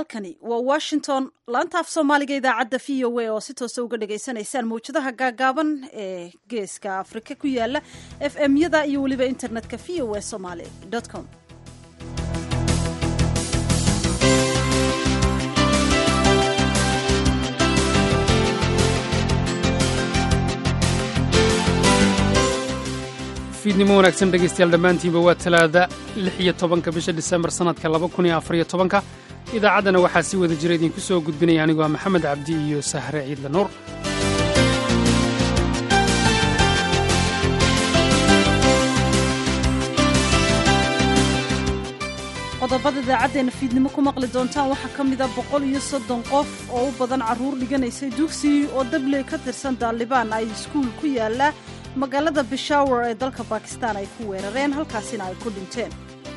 halkani waa washington laanta af soomaaliga idaacadda v o a oo si toosa uga dhagaysanaysaan mawjadaha gaagaaban ee geeska afrika ku yaala f m yada iyo weliba internetka v o a somaly com fiidnimo wanaagsan dhegaystayaal dhammaantiinba waa talaada lix iyo tobanka bisha disembar sannadka laba kun iyo afariyo tobanka idaacaddana waxaa si wada jira idinku soo gudbinaya anigoo ah maxamed cabdi iyo sahre ciidle nuur qodobada idaacaddeena fiidnimo ku maqli doontaan waxaa ka mida boqol iyo soddon qof oo u badan carruur dhiganaysay dugsi oo dabley ka tirsan daalibaan ay iskuul ku yaalla magaalada bishawar ee dalka bakistan ay ku weerareen halkaasina ay ku dhinteen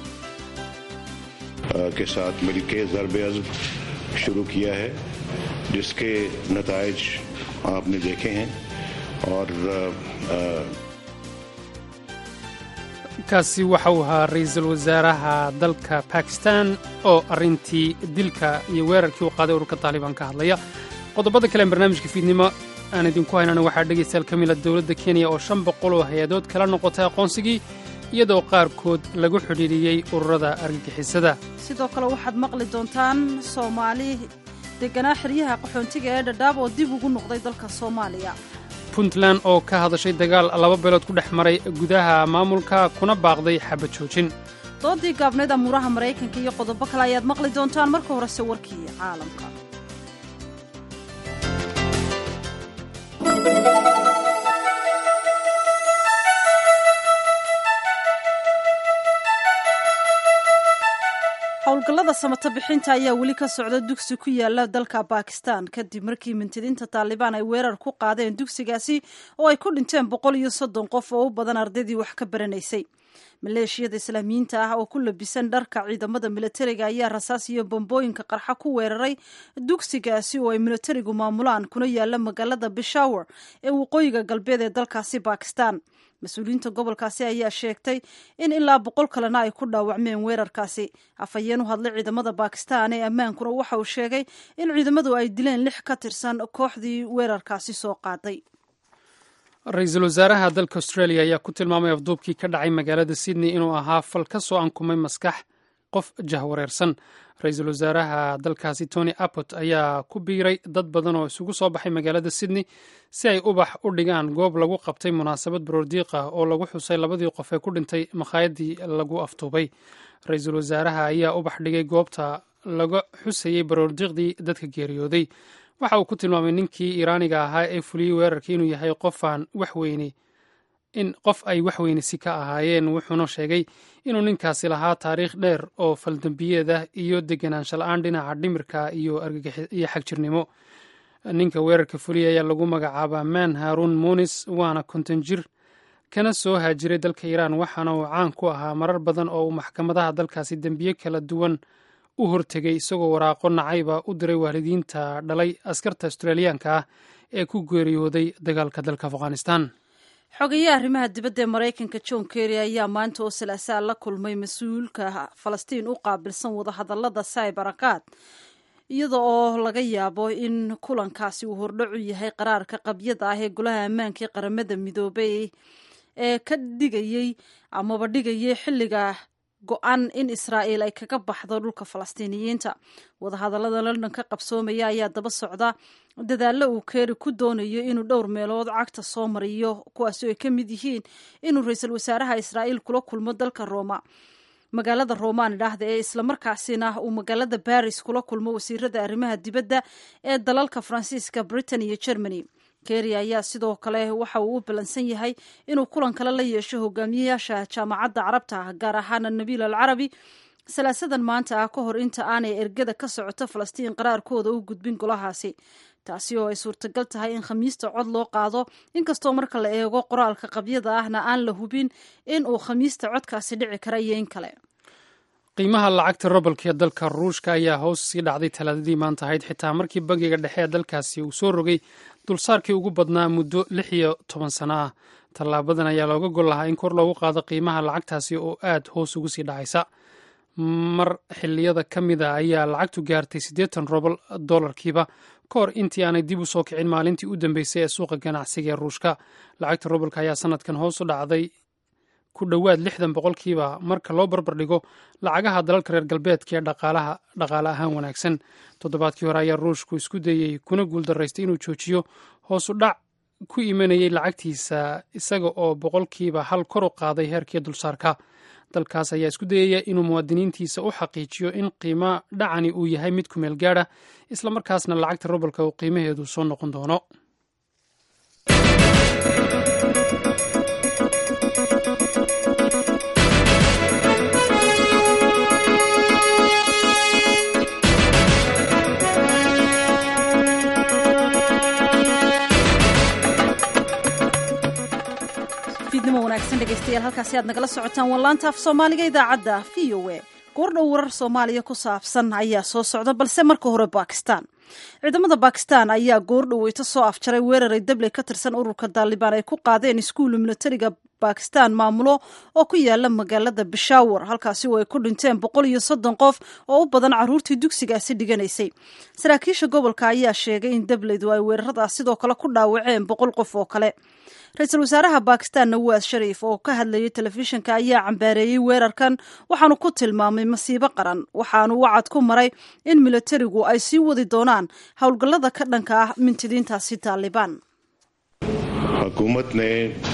के साथ मिलकर ज़रब अज़ब शुरू किया है जिसके नतज आपने देखे हैं और kaasi waxa uu ahaa ra-iisul wasaaraha dalka bakistan oo arrintii dilka iyo weerarkii uu qaaday ururka taalibaan ka hadlaya qodobada kale barnaamijka fiidnimo aan idinku haynana waxaa dhegaystayaal ka mida dowladda kenya oo shan boqol oo hay-adood kala noqotay aqoonsigii iyadoo qaarkood lagu xidhiidhiyey ururada argagixisada sidoo kale waxaad maqli doontaan soomaali deganaa xeryaha qaxoontiga ee dhadhaab oo dib ugu noqday dalka soomaaliya puntland oo ka hadashay dagaal laba beelood ku dhex maray gudaha maamulka kuna baaqday xabad joojin doodii gaabnayd amuuraha maraykanka iyo qodobo kale ayaad maqli doontaan marka horese warkii caalamka howlgallada samata bixinta ayaa weli ka socda dugsi ku yaala dalka bakistan kadib markii mintidiinta taalibaan ay weerar ku qaadeen dugsigaasi oo ay ku dhinteen boqol iyo soddon qof oo u badan ardaydii wax ka baranaysay maleeshiyada islaamiyiinta ah oo ku labisan dharka ciidamada militariga ayaa rasaas iyo bambooyinka qarxa ku weeraray dugsigaasi oo ay militarigu maamulaan kuna yaala magaalada bishawar ee waqooyiga galbeed ee dalkaasi bakistan mas-uuliyiinta gobolkaasi ayaa sheegtay in ilaa boqol kalena ay ku dhaawacmeen weerarkaasi afhayeen u hadlay ciidamada bakistan ee ammaankuna waxa uu sheegay in ciidamadu ay dileen lix ka tirsan kooxdii weerarkaasi soo qaaday ra-iisul wasaaraha dalka australia ayaa ku tilmaamay afduubkii ka dhacay magaalada sydney inuu ahaa fal ka soo ankumay maskax qof jahwareersan ra-iisul wasaaraha dalkaasi tony abbot ayaa ku biiray dad badan oo isugu soo baxay magaalada sydney si ay ubax u dhigaan goob lagu qabtay munaasabad baroordiiq ah oo lagu xusay labadii qof ee ku dhintay makhaayadii lagu aftuubay ra-iisul wasaaraha ayaa ubax dhigay goobta laga xusayey baroordiiqdii dadka geeriyooday waxa uu ku tilmaamay ninkii iiraaniga ahaa ee fuliyey weerarkii inuu yahay qofaan waxweyne in qof ay waxweynisi ka ahaayeen wuxuuna sheegay inuu ninkaasi lahaa taariikh dheer oo faldambiyeed ah iyo deganaansho la-aan dhinaca dhimirka iyo iyo xagjirnimo ninka weerarka fuliyay ayaa lagu magacaabaa man haruun munis waana konton jir kana soo haajiray dalka iiraan waxaana uu caan ku ahaa marar badan oo uu maxkamadaha dalkaasi dembiye kala duwan u hortegay isagoo waraaqo nacayba u diray waalidiinta dhalay askarta australiyaanka ah ee ku geeriyooday dagaalka dalka afghanistan xogayaha arrimaha dibadda ee maraykanka john kerry ayaa maanta oo salaasaa la kulmay mas-uulka falastiin u qaabilsan wadahadallada saybarakaad iyada oo laga yaabo in kulankaasi uu hordhacu yahay qaraarka qabyada ah ee golaha ammaanka ee qaramada midoobay ee ka dhigayey amaba dhigayay xilliga go-an in israa'iil ay kaga baxdo dhulka falastiiniyiinta wadahadallada london ka qabsoomaya ayaa daba socda dadaallo uu keeri ku doonayo inuu dhowr meelood cagta soo mariyo kuwaasi ay ka mid yihiin inuu ra-iisul wasaaraha israa'iil kula kulmo dalka rooma magaalada roman idhaahda ee islamarkaasina uu magaalada baris kula kulmo wasiirada arrimaha dibadda ee dalalka faransiiska britain iyo germany keri ayaa sidoo kale waxa uu u ballansan yahay inuu kulan kale la yeesho hogaamiyayaasha jaamacadda carabta ah gaar ahaana nabiil al carabi salaasadan maanta ah ka hor inta aanay ergada ka socoto falastiin qaraarkooda u gudbin golahaasi taasi oo ay suurtagal tahay in khamiista cod loo qaado inkastoo marka la eego qoraalka qabyada ahna aan la hubin in uu khamiista codkaasi dhici kara iyo in kale qiimaha lacagta robalka ee dalka ruushka ayaa hoos sii dhacday talaadadii maanta ahayd xitaa markii bangiga dhexe ee dalkaasi uu soo rogay dulsaarkii ugu badnaa muddo lix iyo toban sano ah tallaabadan ayaa looga gol lahaa in kor loogu qaado qiimaha lacagtaasi oo aad hoos ugu sii dhacaysa mar xiliyada ka mida ayaa lacagtu gaartay siddeetan robol dolarkiiba ka hor intii aanay dib u soo kicin maalintii u dambeysay ee suuqa ganacsiga ee ruushka lacagta robolka ayaa sanadkan hoos u dhacday ku dhowaad lixdan boqolkiiba marka loo barbar dhigo lacagaha dalalka reer galbeedka ee dhaqaale ahaan wanaagsan toddobaadkii hore ayaa ruushku isku dayey kuna guuldaraystay inuu joojiyo hoosu dhac ku imanayay lacagtiisa isaga oo boqolkiiba hal kor u qaaday heerkii dulsaarka dalkaas ayaa isku dayaya inuu muwaadiniintiisa u xaqiijiyo in qiimo dhacani uu yahay mid ku meel gaadha islamarkaasna lacagta robolka uu qiimaheedu soo noqon doono fiidnimo wanaagsan dhegaystayaal halkaasi aad nagala socotaan wallaanta af soomaaliga idaacadda v o a goordhow warar soomaaliya ku saabsan ayaa soo socda balse marka hore bakistan ciidamada bakistan ayaa goordhoweyto soo afjaray weeraray dabley ka tirsan ururka daalibaan ay ku qaadeen iskuulu militariga bakistan maamulo oo ku yaala magaalada bishawar halkaasi oo ay ku dhinteen boqol iyo soddon qof oo u badan caruurtii dugsigaasi dhiganaysay saraakiisha gobolka ayaa sheegay in dableydu ay weeraradaas sidoo kale ku dhaawaceen boqol qof oo kale ra-iisul wasaaraha bakistan nawaas shariif oo ka hadlayay telefishinka ayaa cambaareeyey weerarkan waxaanu ku tilmaamay masiibo qaran waxaanu wacad ku maray in militarigu ay sii wadi doonaan howlgallada ka dhanka ah mintidiintaasi taalibaan हुकूमत ने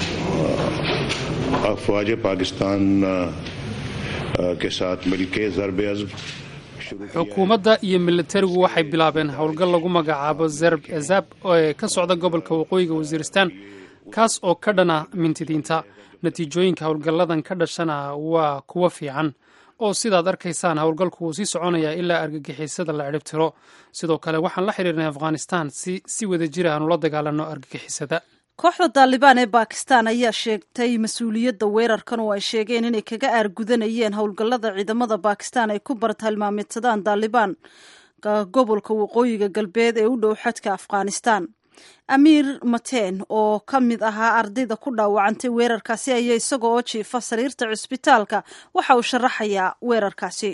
अफवाज पाकिस्तान के साथ मिलकर ज़रब अज़ब xukuumadda iyo militarigu waxay bilaabeen howlgal lagu magacaabo zerb ezab ee ka socda gobolka waqooyiga wasiiristan kaas oo ka dhana mintidiinta natiijooyinka howlgalladan ka dhashana waa kuwo fiican oo sidaad arkaysaan howlgalku wuu sii soconayaa ilaa argagixisada la cidhib tiro sidoo kale waxaan la xidhiirnay afghanistan si si wada jir aanu la dagaalanno argagixisada kooxda daalibaan ee bakistan ayaa sheegtay mas-uuliyadda weerarkan oo ay sheegeen inay kaga aargudanayeen howlgallada ciidamada bakistan ay ku bartilmaameedsadaan daalibaan gobolka waqooyiga galbeed ee u dhow xadka afghanistan amiir mateen oo ka mid ahaa ardayda ku dhaawacantay weerarkaasi ayaa isaga oo jiifa sariirta cusbitaalka waxa uu sharaxayaa weerarkaasi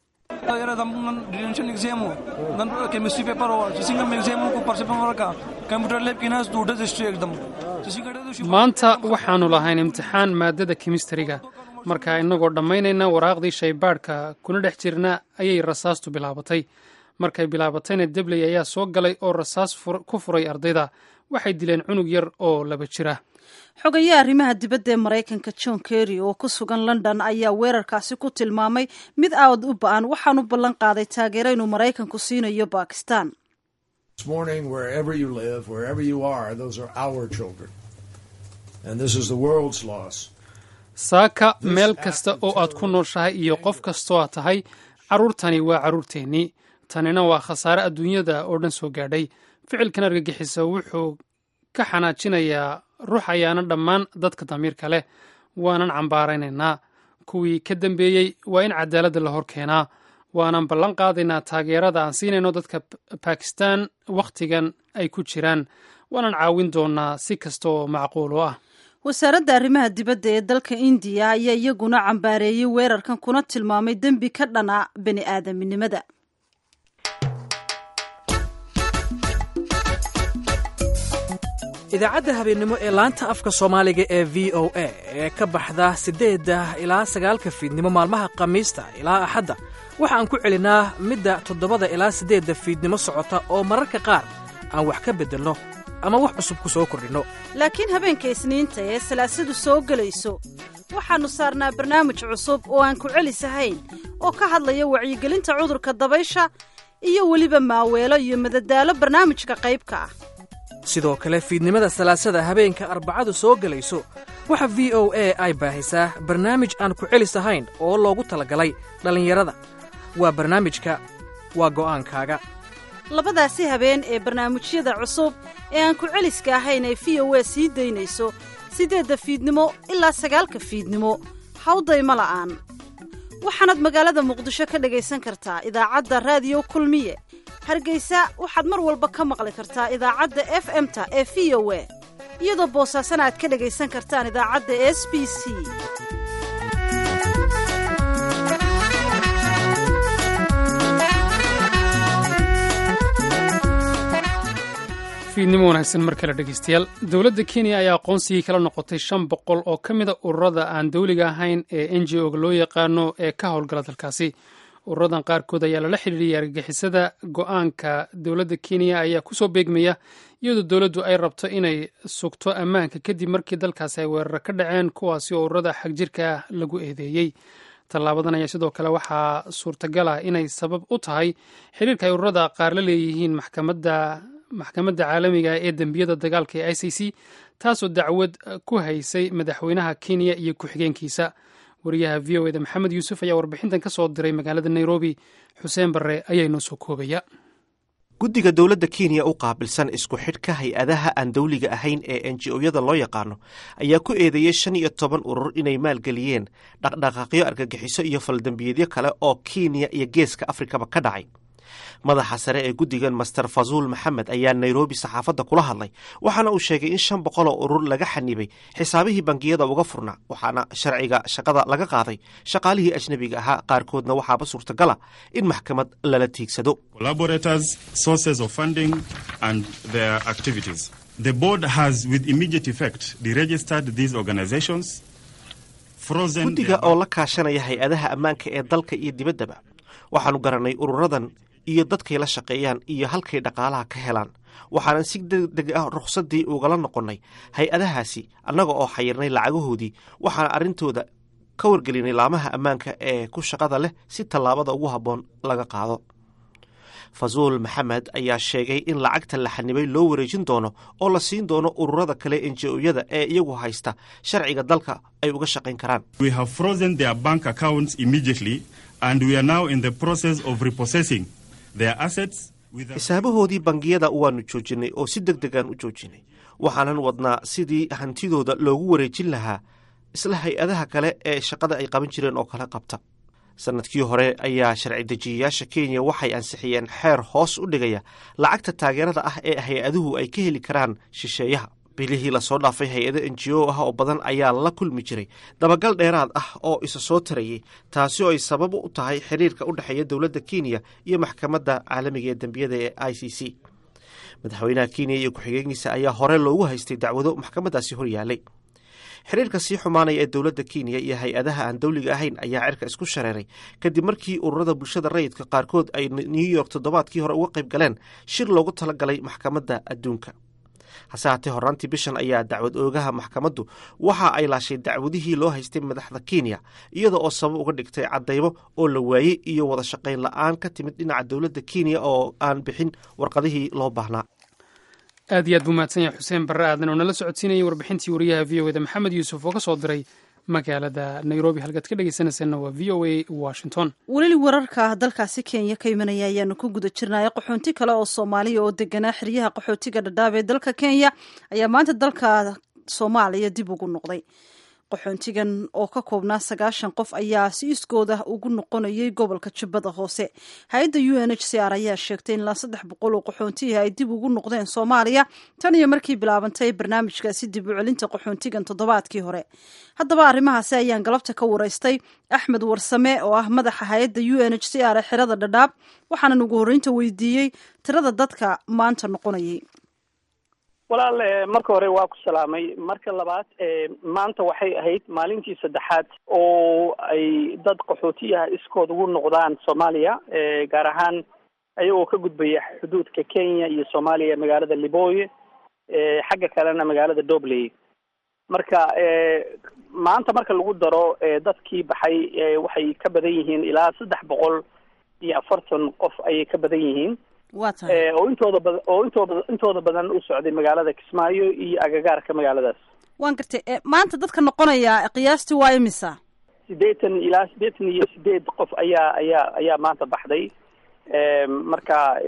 maanta waxaannu lahayn imtixaan maadada kimistariga marka innagoo dhammaynayna waraaqdii shaybaadhka kuna dhex jirna ayay rasaastu bilaabatay markay bilaabatayna debley ayaa soo galay oo rasaas ku furay ardayda waxay dileen cunug yar oo laba jira xogayaha arrimaha dibadda ee maraykanka john kerry oo ku sugan london ayaa weerarkaasi ku tilmaamay mid aad u ba-an waxaanu ballan qaaday taageero inuu maraykanku siinayo bakistan saaka meel kasta oo aad ku nooshahay iyo qof kastoo aad tahay carruurtani waa carruurteennii tanina waa khasaare adduunyada oo dhan soo gaadhay ficilkan argagixisa wuxuu ka xanaajinayaa ruux ayaana dhammaan dadka damiirka leh waanan cambaaraynaynaa kuwii ka dambeeyey waa in cadaaladda la hor keenaa waanan ballan qaadaynaa taageerada aan siinayno dadka bakistan wakhtigan ay ku jiraan waanan caawin doonaa si kasta oo macquul u ah wasaaradda arrimaha dibadda ee dalka indiya ayaa iyaguna cambaareeyey weerarkan kuna tilmaamay dembi ka dhana bani aadaminimada idaacadda habeennimo ee laanta afka soomaaliga ee v o a ee ka baxda siddeedda ilaa sagaalka fiidnimo maalmaha khamiista ilaa axadda waxa aan ku celinaa midda toddobada ilaa siddeedda fiidnimo socota oo mararka qaar aan wax ka beddelno ama wax cusub ku soo kordhinno laakiin habeenka isniinta ee salaasadu soo gelayso waxaannu saarnaa barnaamij cusub oo aan ku celisahayn oo ka hadlaya wacyigelinta cudurka dabaysha iyo weliba maaweelo iyo madadaalo barnaamijka qaybka ah sidoo kale fiidnimada salaasada habeenka arbacadu soo gelayso waxa v o a ay baahisaa barnaamij aan ku celis ahayn oo loogu talagalay dhallinyarada waa barnaamijka waa go'aankaaga labadaasi habeen ee barnaamijyada cusub ee aan ku celiska ahayn ay v o a sii daynayso siddeedda fiidnimo ilaa sagaalka fiidnimo hawdayma la'aan waxaanaad magaalada muqdisho ka dhegaysan kartaa idaacadda raadiyo kulmiye hargeysa waxaad mar walba ka maqli kartaa idaacadda f m-ta ee v o a iyadoo boosaasana aad ka dhegaysan kartaan idaacadda s b c fiidnimo wanaagsan mar kale dhegeystayaal dowladda kenya ayaa aqoonsigii kala noqotay shan boqol oo ka mid a ururada aan dowliga ahayn ee n g o-ga loo yaqaano ee ka howlgala dalkaasi ururadan qaarkood ayaa lala xidhiiriyay argagixisada go-aanka dowladda kenya ayaa kusoo beegmaya iyadoo dowladdu ay rabto inay sugto ammaanka kadib markii dalkaasi ay weeraro ka dhaceen kuwaasi oo ururada xagjirka ah lagu eedeeyey tallaabadan ayaa sidoo kale waxaa suurtagal ah inay sabab u tahay xiriirka ay ururada qaar la leeyihiin maxkamadda maxkamadda caalamiga ee dembiyada dagaalka ee i c c taasoo dacwad ku haysay madaxweynaha kenya iyo ku-xigeenkiisa wariyaha v o eda maxamed yuusuf ayaa warbixintan ka soo diray magaalada nairobi xuseen barre ayaa inoo soo koobaya guddiga dowladda kenya u qaabilsan isku xidhka hay-adaha aan dowliga ahayn ee enji-oyada loo yaqaano ayaa ku eedeeyey shan iyo toban urur inay maalgeliyeen dhaqdhaqaaqyo argagixiso iyo faldembiyeedyo kale oo kenya iyo geeska afrikaba ka dhacay madaxa sare ee guddigan master fazuul maxamed ayaa nairobi saxaafadda kula hadlay waxaana uu sheegay in shan boqol oo urur laga xanibay xisaabihii bangiyada uga furna waxaana sharciga shaqada laga qaaday shaqaalihii ajnebiga ahaa qaarkoodna waxaaba suurtagala in maxkamad lala tiigsado guddiga oo la kaashanaya hay-adaha ammaanka ee dalka iyo dibaddaba waxaanu garanay ururadan iyo dadkay la shaqeeyaan iyo halkay dhaqaalaha ka helaan waxaanan si degdeg ah rukhsaddii ugala noqonnay hay-adahaasi annaga oo xayirnay lacagahoodii waxaana arrintooda ka wargelinay laamaha ammaanka ee ku shaqada leh si tallaabada ugu habboon laga qaado fazuul maxamed ayaa sheegay in lacagta la xanibay loo wareejin doono oo la siin doono ururada kale enji-oyada ee iyagu haysta sharciga dalka ay uga shaqayn karaan xisaabahoodii bangiyada waanu joojinay oo si deg degaan u joojinay waxaanan wadnaa sidii hantidooda loogu wareejin lahaa isla hay-adaha kale ee shaqada ay qaban jireen oo kale qabta sanadkii hore ayaa sharci dejiyayaasha kenya waxay ansixiyeen xeer hoos u dhigaya lacagta taageerada ah ee hay-aduhu ay ka heli karaan shisheeyaha bilihii lasoo dhaafay hay-ado n g o ah oo badan ayaa la kulmi jiray dabagal dheeraad ah oo isa soo tarayay taasi oo ay sabab u tahay xiriirka u dhexeeya dowladda kenya iyo maxkamadda caalamiga ee dembiyada ee i c c madaxweynaha kenya iyo ku-xigeenkiisa ayaa hore loogu haystay dacwado maxkamaddaasi hor yaalay xiriirka sii xumaanaya ee dowladda kenya iyo hay-adaha aan dowliga ahayn ayaa cirka isku shareeray kadib markii ururada bulshada rayidka qaarkood ay new york toddobaadkii hore uga qayb galeen shir loogu talagalay maxkamadda adduunka hase haatee horraantii bishan ayaa dacwad oogaha maxkamaddu waxa ay laashay dacwadihii loo haystay madaxda kenya iyada oo sabab uga dhigtay caddaymo oo la waayey iyo wada shaqayn la-aan ka timid dhinaca dowladda kenya oo aan bixin warqadihii loo baahnaa aad iyo aad buu mahadsan yahay xuseen barre aadan oo nala socodsiinayay warbixintii wariyaha v o eda maxamed yuusuf oo ka soo diray magaalada nairobi halkaad ka dhegeysanaysaena waa v o a washington weli wararka dalkaasi kenya ka imanaya ayaanu ku guda jirnaya qaxoonti kale oo soomaaliya oo deganaa xeryaha qaxootiga dhadhaab ee dalka kenya ayaa maanta dalka soomaaliya dib ugu noqday qaxoontigan oo ka koobnaa sagaashan qof ayaa si iskooda ugu noqonayay gobolka jubbada hoose hay-adda u n h c r ayaa sheegtay in ilaa saddex boqol oo qaxoontihi ay dib ugu noqdeen soomaaliya tan iyo markii bilaabantay barnaamijkaasi dib u celinta qaxoontigan toddobaadkii hore haddaba arrimahaasi ayaan galabta ka waraystay axmed warsame oo ah madaxa hay-adda u n h c r ee xerada dhadhaab waxaanan ugu horreynta weydiiyey tirada dadka maanta noqonayay walaal marka hore waa ku salaamay marka labaad maanta waxay ahayd maalintii saddexaad oo ay dad qaxootiyaha iskood ugu noqdaan soomaaliya gaar ahaan ayagoo ka gudbaya xuduudka kenya iyo soomaaliya magaalada liboye xagga kalena magaalada dobley marka maanta marka lagu daro dadkii baxay waxay ka badan yihiin ilaa saddex boqol iyo afartan qof ayay ka badan yihiin waa tahay oo intooda bada oo intooda intooda badan u socday magaalada kismaayo iyo agagaarka magaaladaas waan gartay maanta dadka noqonaya qiyaastii waa imisa siddeetan ilaa siddeetan iyo sideed qof ayaa ayaa ayaa maanta baxday marka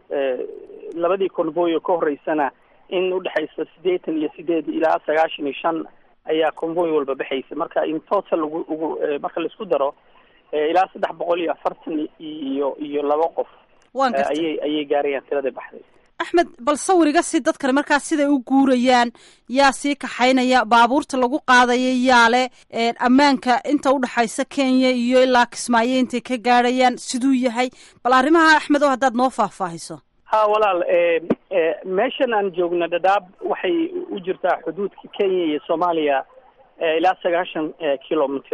labadii convoy oo ka horeysana in udhexaysa siddeetan iyo sideed ilaa sagaashan iyo shan ayaa convoy walba baxaysa marka in total ugu ugu marka laisku daro ilaa saddex boqol iyo afartan iyo iyo laba qof waan gartay ayay ayay gaarayaan tiradii baxday axmed bal sawiriga si dadkani markaas siday u guurayaan yaa sii kaxaynaya baabuurta lagu qaadaya yaa le ammaanka inta udhexaysa kenya iyo ilaa kismaayo intay ka gaadhayaan siduu yahay bal arrimaha axmed oo haddaad noo faahfaahiso ha walaal meeshan aan joogno dhadhaab waxay u jirtaa xuduudka kenya iyo soomaaliya ilaa sagaashan kilometer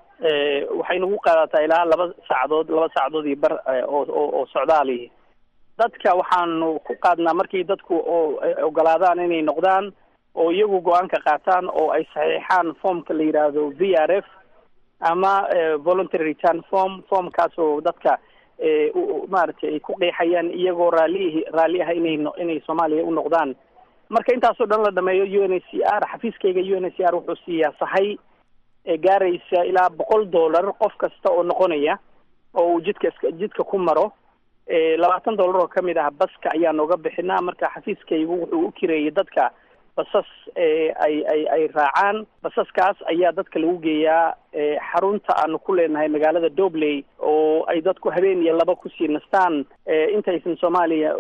waxay nagu qaadataa ilaa laba saacadood laba saacadood iyo bar oo oo socdaali dadka waxaanu ku qaadnaa markii dadku oo ogolaadaan inay noqdaan oo iyagu go-aanka qaataan oo ay saxiixaan formka la yidhaahdo v r f ama voluntary return form formkaas oo dadka maaragtay ay ku qeexayaan iyagoo raali raalli ah inay inay soomaaliya u noqdaan marka intaasoo dhan la dhameeyo u n h c r xafiiskayga u n h c r wuxuu siiyaa sahay gaaraysa ilaa boqol dollar qof kasta oo noqonaya oo uu jidka jidka ku maro labaatan dollar oo kamid ah baska ayaa nooga bixinaa marka xafiiskaygu wuxuu u kireeyay dadka basas ay ay ay raacaan basaskaas ayaa dadka lagu geeyaa xarunta aanu ku leenahay magaalada dobley oo ay dadku habeen iyo laba kusii nastaan intaysan soomaaliya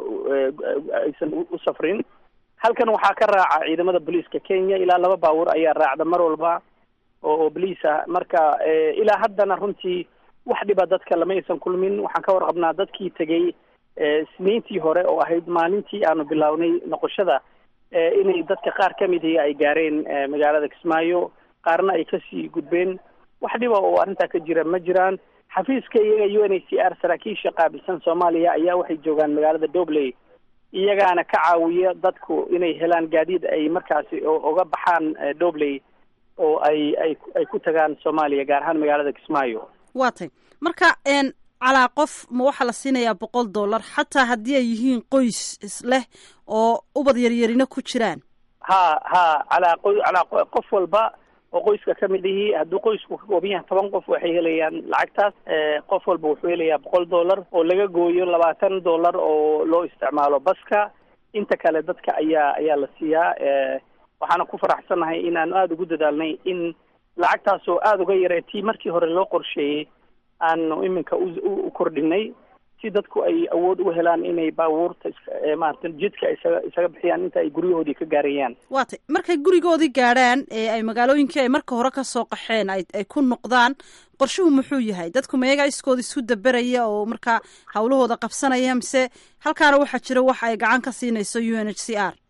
aysan u safrin halkan waxaa ka raaca ciidamada booliiska kenya ilaa laba baabuur ayaa raacda mar walba oo boliis ah marka ilaa haddana runtii wax dhiba dadka lama aysan kulmin waxaan ka warqabnaa dadkii tegey sniintii hore oo ahayd maalintii aanu bilownay noqoshada inay dadka qaar ka mid ihi ay gaareen magaalada kismaayo qaarna ay kasii gudbeen wax dhiba oo arrintaa ka jira ma jiraan xafiiska iyaga u n h c r saraakiisha qaabilsan soomaaliya ayaa waxay joogaan magaalada dobley iyagaana ka caawiya dadku inay helaan gaadiid ay markaasi oga baxaan dobley oo ay ay ay ku tagaan soomaaliya gaar ahaan magaalada kismaayo waa tay marka calaa qof ma waxaa la siinayaa boqol dollar xataa haddii ay yihiin qoys isleh oo ubad yaryarina ku jiraan ha ha calaa qo calaa qof walba oo qoyska ka mid ihii hadduu qoysku ka kooban yahay toban qof waxay helayaan lacagtaas qof walba wuxuu helayaa boqol dollar oo laga gooyo labaatan dollar oo loo isticmaalo baska inta kale dadka ayaa ayaa la siiyaa waxaana ku faraxsannahay inaanu aada ugu dadaalnay in lacagtaas oo aada uga yaree tii markii hore loo qorsheeyey aanu iminka u kordhinay si dadku ay awood u helaan inay baabuurta maarata jidka isaga isaga bixiyaan inta ay guryahoodii ka gaarayaan waa tay markay gurigoodii gaadhaan ee ay magaalooyinkii ay marka hore kasoo qaxeen ay ay ku noqdaan qorshuhu muxuu yahay dadku mayagaa iskooda isku daberaya oo markaa hawlahooda qabsanaya mise halkaana waxaa jira wax ay gacan ka siinayso u n h c r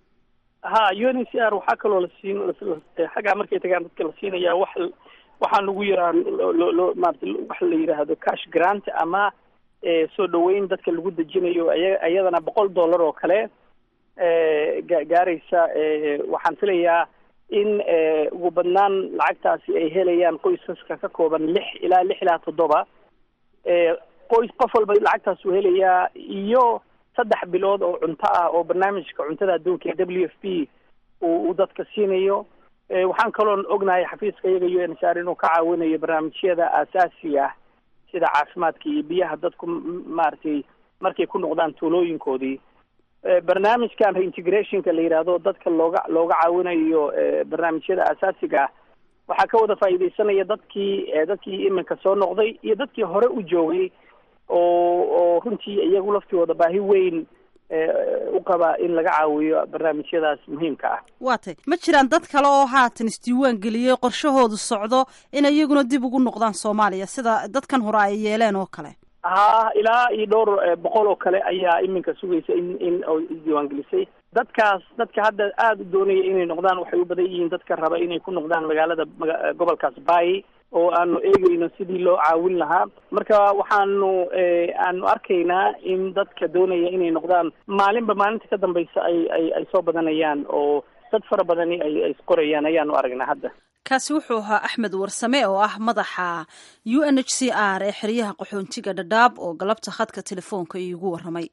ha u n h c r waxaa kaloo la siin xaggaa markay tagaan dadka la siinaya wax waxaa lagu yaraa lo loo maarata wax la yidhaahdo cash grant ama soo dhaweyn dadka lagu dejinayo aya iyadana boqol dollar oo kale ga gaaraysa waxaan filayaa in ugu badnaan lacagtaasi ay helayaan qoysaska ka kooban lix ilaa lix ilaa toddoba qoys qof walba lacagtaas uu helayaa iyo saddex bilood oo cunto ah oo barnaamijka cuntada adduunka ee w f p uu dadka siinayo waxaan kaloo ognahay xafiiska iyaga u n h r inuu ka caawinayo barnaamijyada aasaasiga ah sida caafimaadka iyo biyaha dadku maaragtay markay ku noqdaan tuulooyinkoodii barnaamijkan reintegrationka la yidhaahdo dadka looga looga caawinayo barnaamijyada aasaasiga ah waxaa ka wada faa'iidaysanaya dadkii dadkii iminka soo noqday iyo dadkii hore u joogay oo oo runtii iyagu laftooda baahi weyn u qaba in laga caawiyo barnaamijyadaas muhiimka ah waa tay ma jiraan dad kale oo haatan isdiiwaan geliyey qorshahoodu socdo inay iyaguna dib ugu noqdaan soomaaliya sida dadkan hore ay yeeleen oo kale ha ilaa iyo dhowr boqol oo kale ayaa iminka sugaysa in in oo isdiiwaan gelisay dadkaas dadka hadda aada u doonaya inay noqdaan waxay u badan yihiin dadka raba inay ku noqdaan magaalada maga gobolkaas baay oo aanu eegeyno sidii loo caawin lahaa marka waxaanu aanu arkaynaa in dadka doonaya inay noqdaan maalinba maalinta ka dambaysa ay ay ay soo badanayaan oo dad fara badani ay ay isqorayaan ayaanu aragnaa hadda kaasi wuxuu ahaa axmed warsame oo ah madaxa u n h c r ee xeryaha qaxoontiga dhadhaab oo galabta khadka telefoonka iigu warramay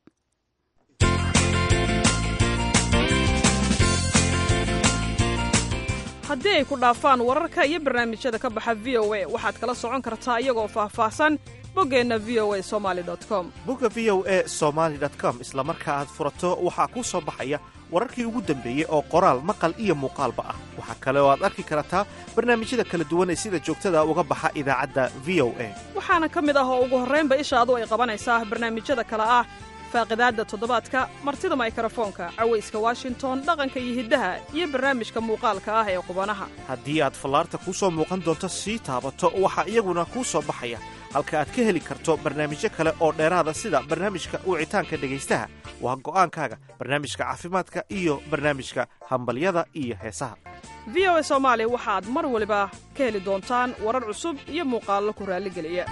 haddii ay ku dhaafaan wararka iyo barnaamijyada ka baxa v o a waxaad kala socon kartaa iyagoo faahfaahsan boggeenna v o a somali com bogga v o e somaali com isla marka aad furato waxaa kuu soo baxaya wararkii ugu dambeeyey oo qoraal maqal iyo muuqaalba ah waxaa kale oo aad arki kartaa barnaamijyada kala duwan ee sida joogtada uga baxa idaacadda v o a waxaana ka mid ah oo ugu horraynba ishaadu ay qabanaysaa barnaamijyada kale ah faaqidaadda toddobaadka martida maykarafoonka cawayska washington dhaqanka iyo hiddaha iyo barnaamijka muuqaalka ah ee qubanaha haddii aad fallaarta kuu soo muuqan doonto sii taabato waxaa iyaguna kuu soo baxaya halka aad ka heli karto barnaamijyo kale oo dheeraada sida barnaamijka wicitaanka dhegaystaha waa go'aankaaga barnaamijka caafimaadka iyo barnaamijka hambalyada iyo heesaha v o a soomaali waxaad mar waliba ka heli doontaan warar cusub iyo muuqaallo ku raalligeliya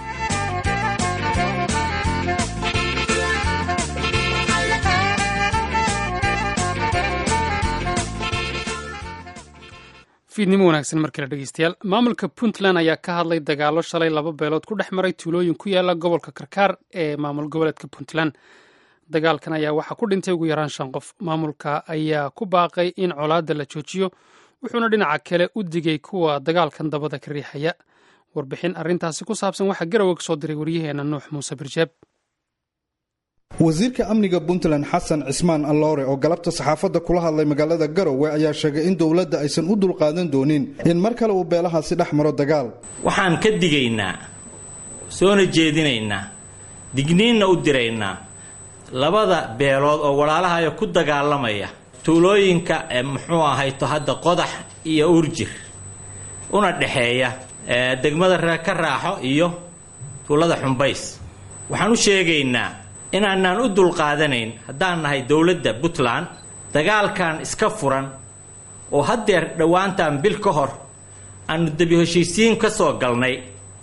fiidnimo wanaagsan mar kale dhegeystayaal maamulka puntland ayaa ka hadlay dagaalo shalay laba beelood ku dhex maray tuulooyin ku yaala gobolka karkaar ee maamul goboleedka puntland dagaalkan ayaa waxaa ku dhintay ugu yaraan shan qof maamulka ayaa ku baaqay in colaadda la joojiyo wuxuuna dhinaca kale u digay kuwa dagaalkan dabada ka riixaya warbixin arrintaasi ku saabsan waxaa garowe ka soo diray waryaheena nuux muuse birjeeb wasiirka amniga puntland xasan cismaan alloore oo galabta saxaafadda kula hadlay magaalada garowe ayaa sheegay in dowladda aysan u dulqaadan doonin in mar kale uu beelahaasi dhex maro dagaal waxaan ka digaynaa soona jeedinaynaa digniinna u diraynaa labada beelood oo walaalahayo ku dagaalamaya tuulooyinka ee muxuu ahayto hadda qodax iyo urjir una dhexeeya degmada reer ka raaxo iyo tuulada xumbays waxaan u sheegaynaa inaanaan u dulqaadanayn haddaan nahay dowladda puntland dagaalkan iska furan oo haddeer dhowaantaan bil ka hor aanu debi heshiisiin ka soo galnay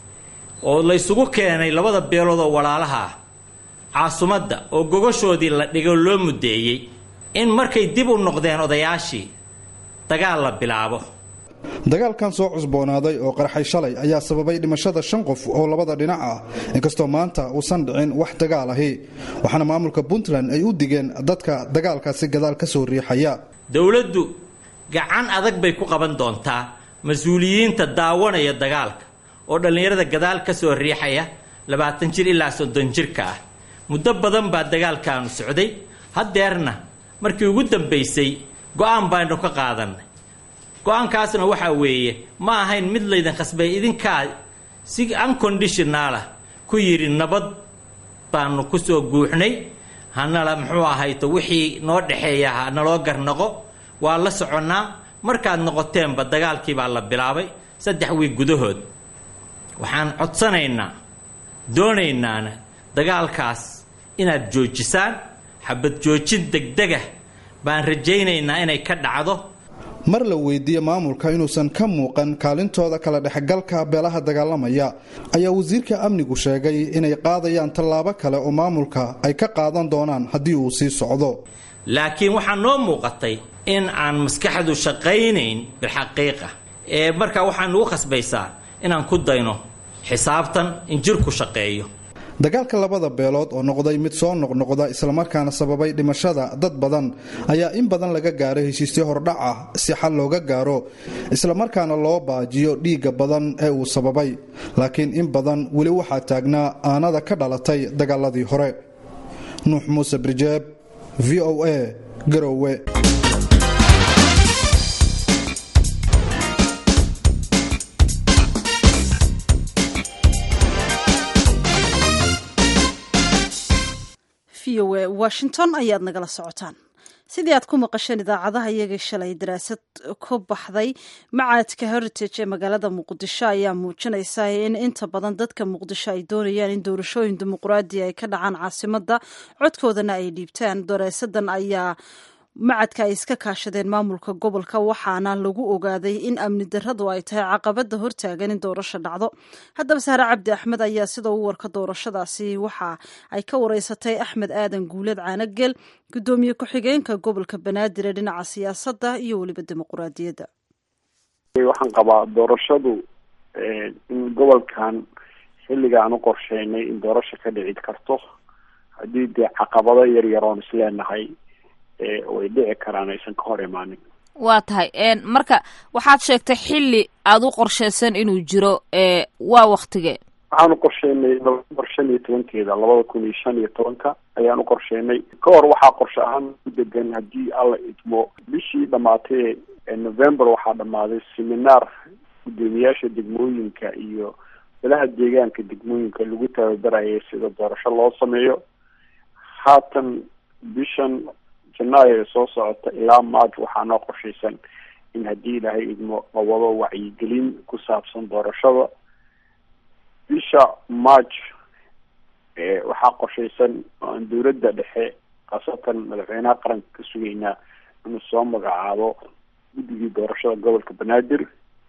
oo laysugu keenay labada beelood oo walaalaha ah caasumadda oo gogoshoodii la dhigo loo muddeeyey in markay dib u noqdeen odayaashii dagaal la bilaabo dagaalkan soo cusboonaaday oo qarxay shalay ayaa sababay dhimashada shan qof oo labada dhinac ah inkastoo maanta uusan dhicin wax dagaal ahi waxaana maamulka puntland ay u digeen dadka dagaalkaasi gadaal ka soo riixaya dowladdu gacan adag bay ku qaban doontaa mas-uuliyiinta daawanaya dagaalka oo dhallinyarada gadaal ka soo riixaya labaatan jir ilaa soddon jirka ah muddo badan baa dagaalkaanu socday haddeerna markii ugu dambaysay go-aan baynu ka qaadanay go-aankaasna waxaa weeye ma ahayn mid laydin khasbay idinkaa si unconditionaalah ku yidhi nabad baanu ku soo guuxnay hanala muxuu ahayto wixii noo dhexeeya ha naloo garnaqo waa la soconnaa markaad noqoteenba dagaalkii baa la bilaabay saddex wiig gudahood waxaan codsanaynaa doonaynaana dagaalkaas inaad joojisaan xabad joojin degdegah baan rajaynaynaa inay ka dhacdo mar la weydiiye maamulka inuusan ka muuqan kaalintooda kala dhexgalka beelaha dagaalamaya ayaa wasiirka amnigu sheegay inay qaadayaan tallaabo kale oo maamulka ay ka qaadan doonaan haddii uu sii socdo laakiin waxaa noo muuqatay in aan maskaxdu shaqaynayn bilxaqiiqa ee markaa waxaa nugu khasbaysaa inaan ku dayno xisaabtan in jirku shaqeeyo dagaalka labada beelood oo noqday mid soo noqnoqda islamarkaana sababay dhimashada dad badan ayaa in badan laga gaaray heshiisyo hordhac ah si xal looga gaaro islamarkaana loo baajiyo dhiigga badan ee uu sababay laakiin in badan weli waxaa taagnaa aanada ka dhalatay dagaaladii hore nuux muuse birjeeb v o a garowe v o a washington ayaad nagala socotaan sidii aad ku maqasheen idaacadaha iyagii shalay daraasad ku baxday macaadka heritage ee magaalada muqdisho ayaa muujinaysa in inta badan dadka muqdisho ay doonayaan in doorashooyin dimuqraadi ay ka dhacaan caasimadda codkoodana ay dhiibtaan daraasadan ayaa macadka ay iska kaashadeen maamulka gobolka waxaana lagu ogaaday in amni daradu ay tahay caqabada hortaagan in doorasho dhacdo haddaba sahre cabdi axmed ayaa sida u warka doorashadaasi waxa ay ka wareysatay axmed aadan guuleed caanagel gudoomiye ku-xigeenka gobolka banaadir ee dhinaca siyaasadda iyo weliba dimuquraadiyadda waxaan qabaa doorashadu in gobolkan xilligaan u qorsheynay in doorasho ka dhici karto haddii dee caqabado yar yaroon isleenahay way dhici karaan aysan ka hor imaanin waa tahay marka waxaad sheegtay xilli aada u qorsheysan inuu jiro waa waktige waxaan u qorsheynay november shan iyo tobankeeda labada kun iyo shan iyo tobanka ayaan u qorsheynay ka hor waxaa qorshe ahaan u degan haddii alla idmo bishii dhamaatay november waxaa dhamaaday seminaar gudoomiyaasha degmooyinka iyo balaha deegaanka degmooyinka lagu tababarayay sida doorasho loo sameeyo haatan bishan janaayo ee soo socota ilaa maaj waxaa noo qorshaysan in haddii ilaahay idmo la wado wacyigelin ku saabsan doorashada bisha march waxaa qorshaysan oo aan dowladda dhexe khaasatan madaxweynaha qaranka ka sugaynaa inuu soo magacaabo guddigii doorashada gobolka banaadir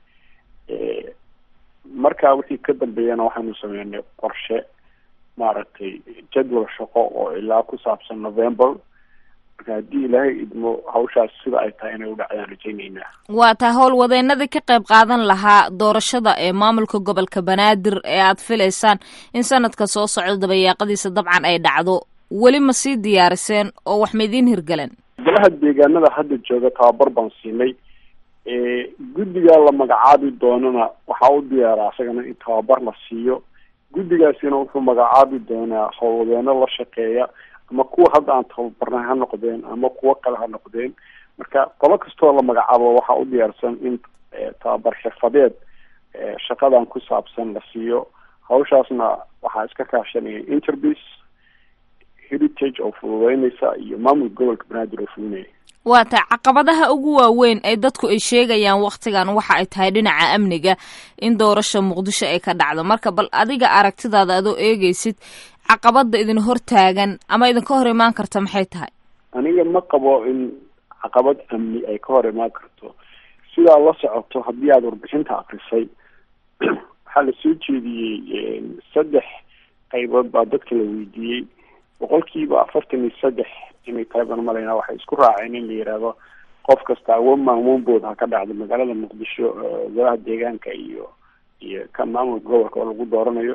markaa wixii ka dambeeyana waxaynu sameynay qorshe maaragtay jadwal shaqo oo ilaa ku saabsan november marka haddii ilaahay idmo hawshaas sida ay tahay inay u dhacdaan rajayneynaa waa taa howlwadeenadii ka qayb qaadan lahaa doorashada ee maamulka gobolka banaadir ee aad filaysaan in sanadka soo socdo dabayaaqadiisa dabcan ay dhacdo weli ma sii diyaariseen oo wax ma idiin hirgaleen golaha deegaanada hadda jooga tababar baan siinay guddigaa la magacaabi doonana waxaa u diyaaraa isagana in tababar la siiyo guddigaasina wuxuu magacaabi doonaa howlwadeeno la shaqeeya ama kuwa hadda aan tababarnay ha noqdeen ama kuwo kale ha noqdeen marka qolo kastoo la magacaabo waxaa u diyaarsan in tababar xirfadeed shaqadan ku saabsan la siiyo hawshaasna waxaa iska kaashanaya interbis heritage oo fududeynaysa iyo maamulka gobolka banaadir oo fulinaya waa taa caqabadaha ugu waaweyn ee dadku ay sheegayaan waktigan waxa ay tahay dhinaca amniga in doorasha muqdisho ay ka dhacdo marka bal adiga aragtidaada adoo eegeysid caqabada idin hortaagan ama idinka hor imaan karta maxay tahay aniga ma qabo in caqabad amni ay ka hor imaan karto sidaa la socoto haddii aada warbixinta akrisay waxaa lasoo jeediyey saddex qaybood baa dadka la weydiiyey boqolkiiba afartan iyo saddex inay tahay baan malaynaa waxay isku raaceen in la yihahdo qof kasta awoon maamuunbood ha ka dhacdo magaalada muqdisho golaha deegaanka iyo iyo ka maamulka gobolka oo lagu dooranayo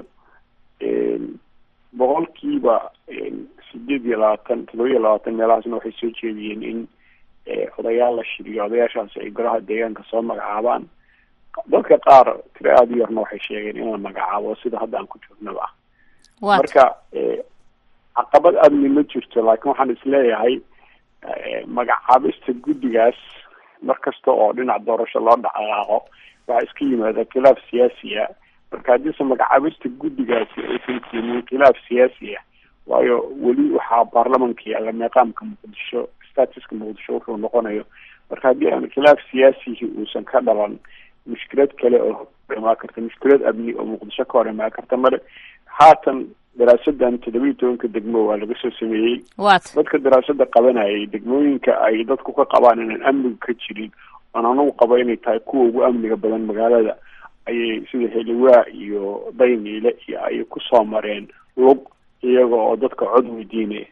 boqolkiiba sideed iyo labaatan todoba iyo labaatan meelahaasna waxay soo jeediyeen in odayaal la shiriyo odayaashaasi ay golaha deegaanka soo magacaabaan dadka qaar tiro aada u yarna waxay sheegeen in la magacaabo sida hadda aan ku joognaba marka caqabad amni ma jirto laakiin waxaan isleeyahay magacaabista guddigaas mar kasta oo dhinac doorasho loo dhaqaaqo waxaa iska yimaada khilaaf siyaasi ah marka haddiise magacaabista guddigaasi aysan keenin khilaaf siyaasi ah waayo weli waxaa baarlamanka yaalla meeqaamka muqdisho statuska muqdisho wuxuu noqonayo marka haddii aan khilaaf siyaasihi uusan ka dhalan mushkilad kale oo imaan karta mushkilad amni oo muqdisho ka hor imaan karta male haatan daraasadan toddoba iyo tobanka degmo waa laga soo sameeyey dadka daraasada qabanayay degmooyinka ay dadku ka qabaan inaan amniga ka jirin oon anagu qabo inay tahay kuwa ugu amniga badan magaalada ayay sida heliwaa iyo dayniile iyo ayay kusoo mareen lug iyaga oo dadka cod weydiinaya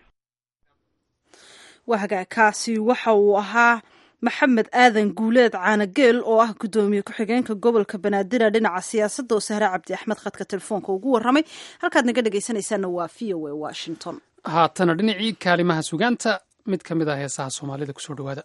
wahagaakaasi waxa uu ahaa maxamed aadan guuleed caanageel oo ah guddoomiye ku-xigeenka gobolka banaadir dhinaca siyaasadda oo sahre cabdi axmed khadka telefoonka ugu warramay halkaad naga dhegaysanaysaana waa v o a washington haatana dhinacii kaalimaha sugaanta mid ka mid ah heesaha soomaalida kusoo dhawaada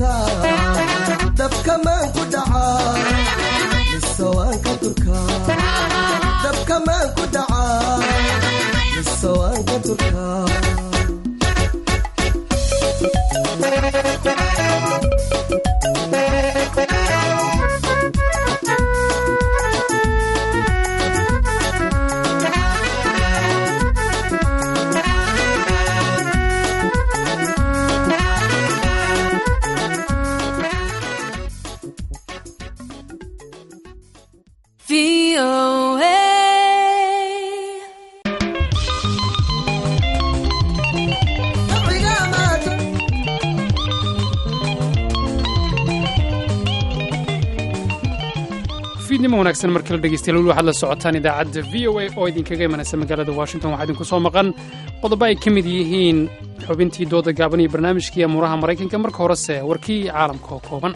durkaa dabkamaan ku dhacaa mise waan ka durkaa dabkamaan ku dhacaa mise waan ka durkaa fiidnimo wanaagsan mar kale dhegeystayaal weli waxaad la socotaan idaacadda v o a oo idinkaga imanaysa magaalada washington waxaa idinku soo maqan qodobo ay ka mid yihiin xubintii dooda gaaban iyo barnaamijkii amuuraha maraykanka marka horese warkii caalamka oo kooban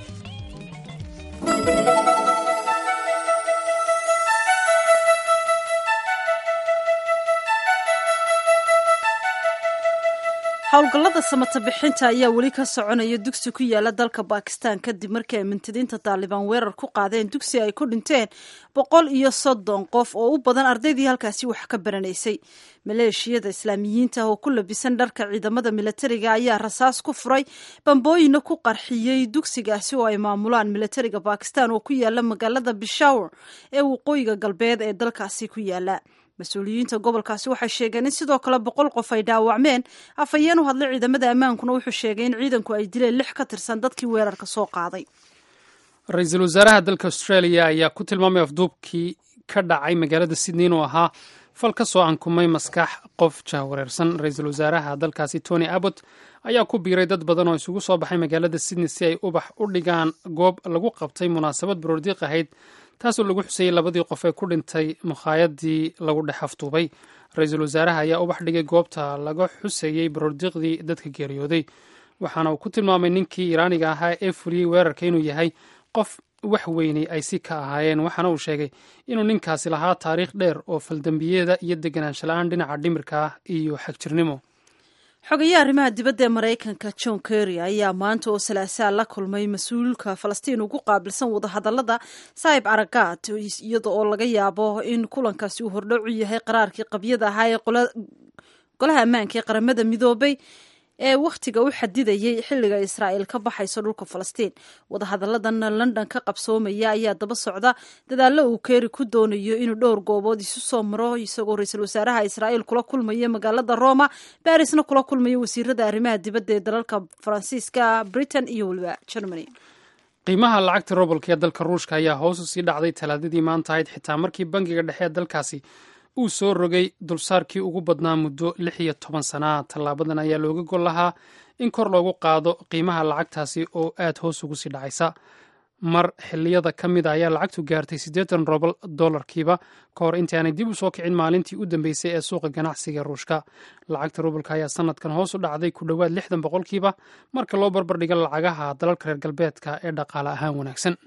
howlgallada samata bixinta ayaa weli ka soconaya dugsi ku yaala dalka bakistan kadib markii ay mintidiinta taalibaan weerar ku qaadeen dugsi ay ku dhinteen boqol iyo soddon qof oo u badan ardaydii halkaasi wax ka baranaysay maleeshiyada islaamiyiinta oo ku labisan dharka ciidamada milatariga ayaa rasaas ku furay bambooyina ku qarxiyey dugsigaasi oo ay maamulaan milatariga bakistan oo ku yaala magaalada bishawr ee waqooyiga galbeed ee dalkaasi ku yaala mas-uuliyiinta gobolkaasi waxay sheegeen in sidoo kale boqol qof ay dhaawacmeen afhayeen u hadlay ciidamada ammaankuna wuxuu sheegay in ciidanku ay dileen lix ka tirsan dadkii weerarka soo qaaday ra-iisul wasaaraha dalka australia ayaa ku tilmaamay afduubkii ka dhacay magaalada sydney inuu ahaa fal ka soo ankumay maskax qof jahwareersan ra-iisul wasaaraha dalkaasi tony abbott ayaa ku biiray dad badan oo isugu soo baxay magaalada sydney si ay ubax u dhigaan goob lagu qabtay munaasabad baroordiiq ahayd taasoo lagu xusayey labadii qof ee ku dhintay mukhaayadii lagu dhex afduubay ra-iisul wasaaraha ayaa ubax dhigay goobta laga xusayey baroordiiqdii dadka geeriyooday waxaana uu ku tilmaamay ninkii iraaniga ahaa ee fuliyey weerarka inuu yahay qof wax weynay ay si ka ahaayeen waxaana uu sheegay inuu ninkaasi lahaa taariikh dheer oo faldambiyeeda iyo deganaansho la-aan dhinaca dhimirka ah iyo xagjirnimo xogayaha arrimaha dibadda ee maraykanka john kerry ayaa maanta oo salaasaa la kulmay mas-uulka falastiin ugu qaabilsan wadahadallada saib aragaad iyada oo laga yaabo in kulankaasi uu hordhocu yahay qaraarkii qabyada ahaa ee golaha ammaanka ee qaramada midoobay ee wakhtiga u xadidayay xilliga israa'iil ka baxayso dhulka falastiin wadahadalladan london ka qabsoomaya ayaa daba socda dadaallo uu keeri ku doonayo inuu dhowr goobood isu soo maro isagoo ra-iisul wasaaraha israa'iil kula kulmaya magaalada roma barisna kula kulmaya wasiirada arrimaha dibadda ee dalalka faransiiska britain iyo weliba germany qiimaha lacagta robolka ee dalka ruushka ayaa hoos u sii dhacday talaadadii maanta ahayd xitaa markii bangiga dhexe ee dalkaasi uu soo rogay dulsaarkii ugu badnaa muddo lix iyo toban sanaa tallaabadan ayaa looga gol lahaa in kor loogu qaado qiimaha lacagtaasi oo aad hoos ugu sii dhacaysa mar xiliyada ka mid a ayaa lacagtu gaartay siddeetan robal dollarkiiba ka hor intaanay dib u soo kicin maalintii u dambeysay ee suuqa ganacsiga ruushka lacagta rubalka ayaa sanadkan hoos u dhacday ku dhowaad lixdan boqolkiiba marka loo barbardhigo lacagaha dalalka reer galbeedka ee dhaqaale ahaan wanaagsan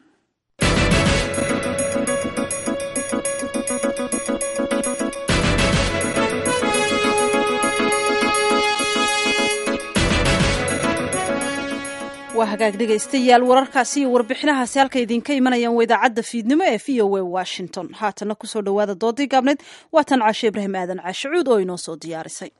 waa hagaag dhegaystayaal wararkaasi iyo warbixinahaasi halka idinka imanayaan waa idaacadda fiidnimo ee v o a washington haatana kusoo dhowaada doodii gaabneed waa tan caashe ibraahim aadan caashicuud oo inoo soo diyaarisay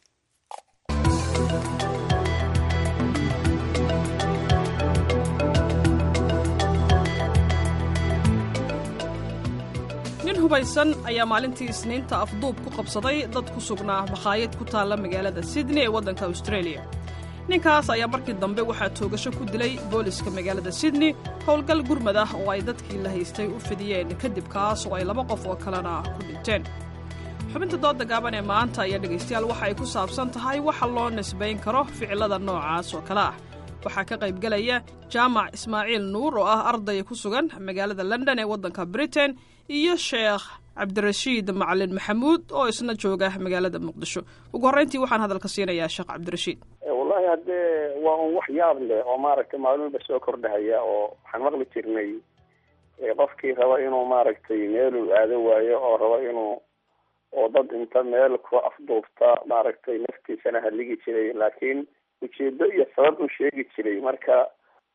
nin hubaysan ayaa maalintii isniinta afduub ku qabsaday dad ku sugnaa makhaayad ku taalla magaalada sydney ee waddanka australia ninkaas ayaa markii dambe waxaa toogasho ku dilay booliska magaalada sydney howlgal gurmad ah oo ay dadkii la haystay u fidiyeen kadib kaas oo ay laba qof oo kalena ku dhinteen xubinta dooda gaaban ee maanta ayaa dhegaystayaal waxa ay ku saabsan tahay waxa loo nisbayn karo ficilada noocaas oo kale ah waxaa ka qaybgelaya jaamac ismaaciil nuur oo ah arday ku sugan magaalada london ee waddanka britain iyo sheekh cabdirashiid macalin maxamuud oo isna jooga magaalada muqdisho ugu horreyntii waxaan hadalka siinayaa sheekh cabdirashiid wallahi haddee waa un wax yaab leh oo maaragtay maalin walba soo kordhahaya oo waxaan maqli jirnay qofkii raba inuu maaragtay meeluu aado waayo oo raba inuu oo dad inta meel ku afduubta maaragtay naftiisana haligi jiray laakiin ujeedo iyo sabab u sheegi jiray marka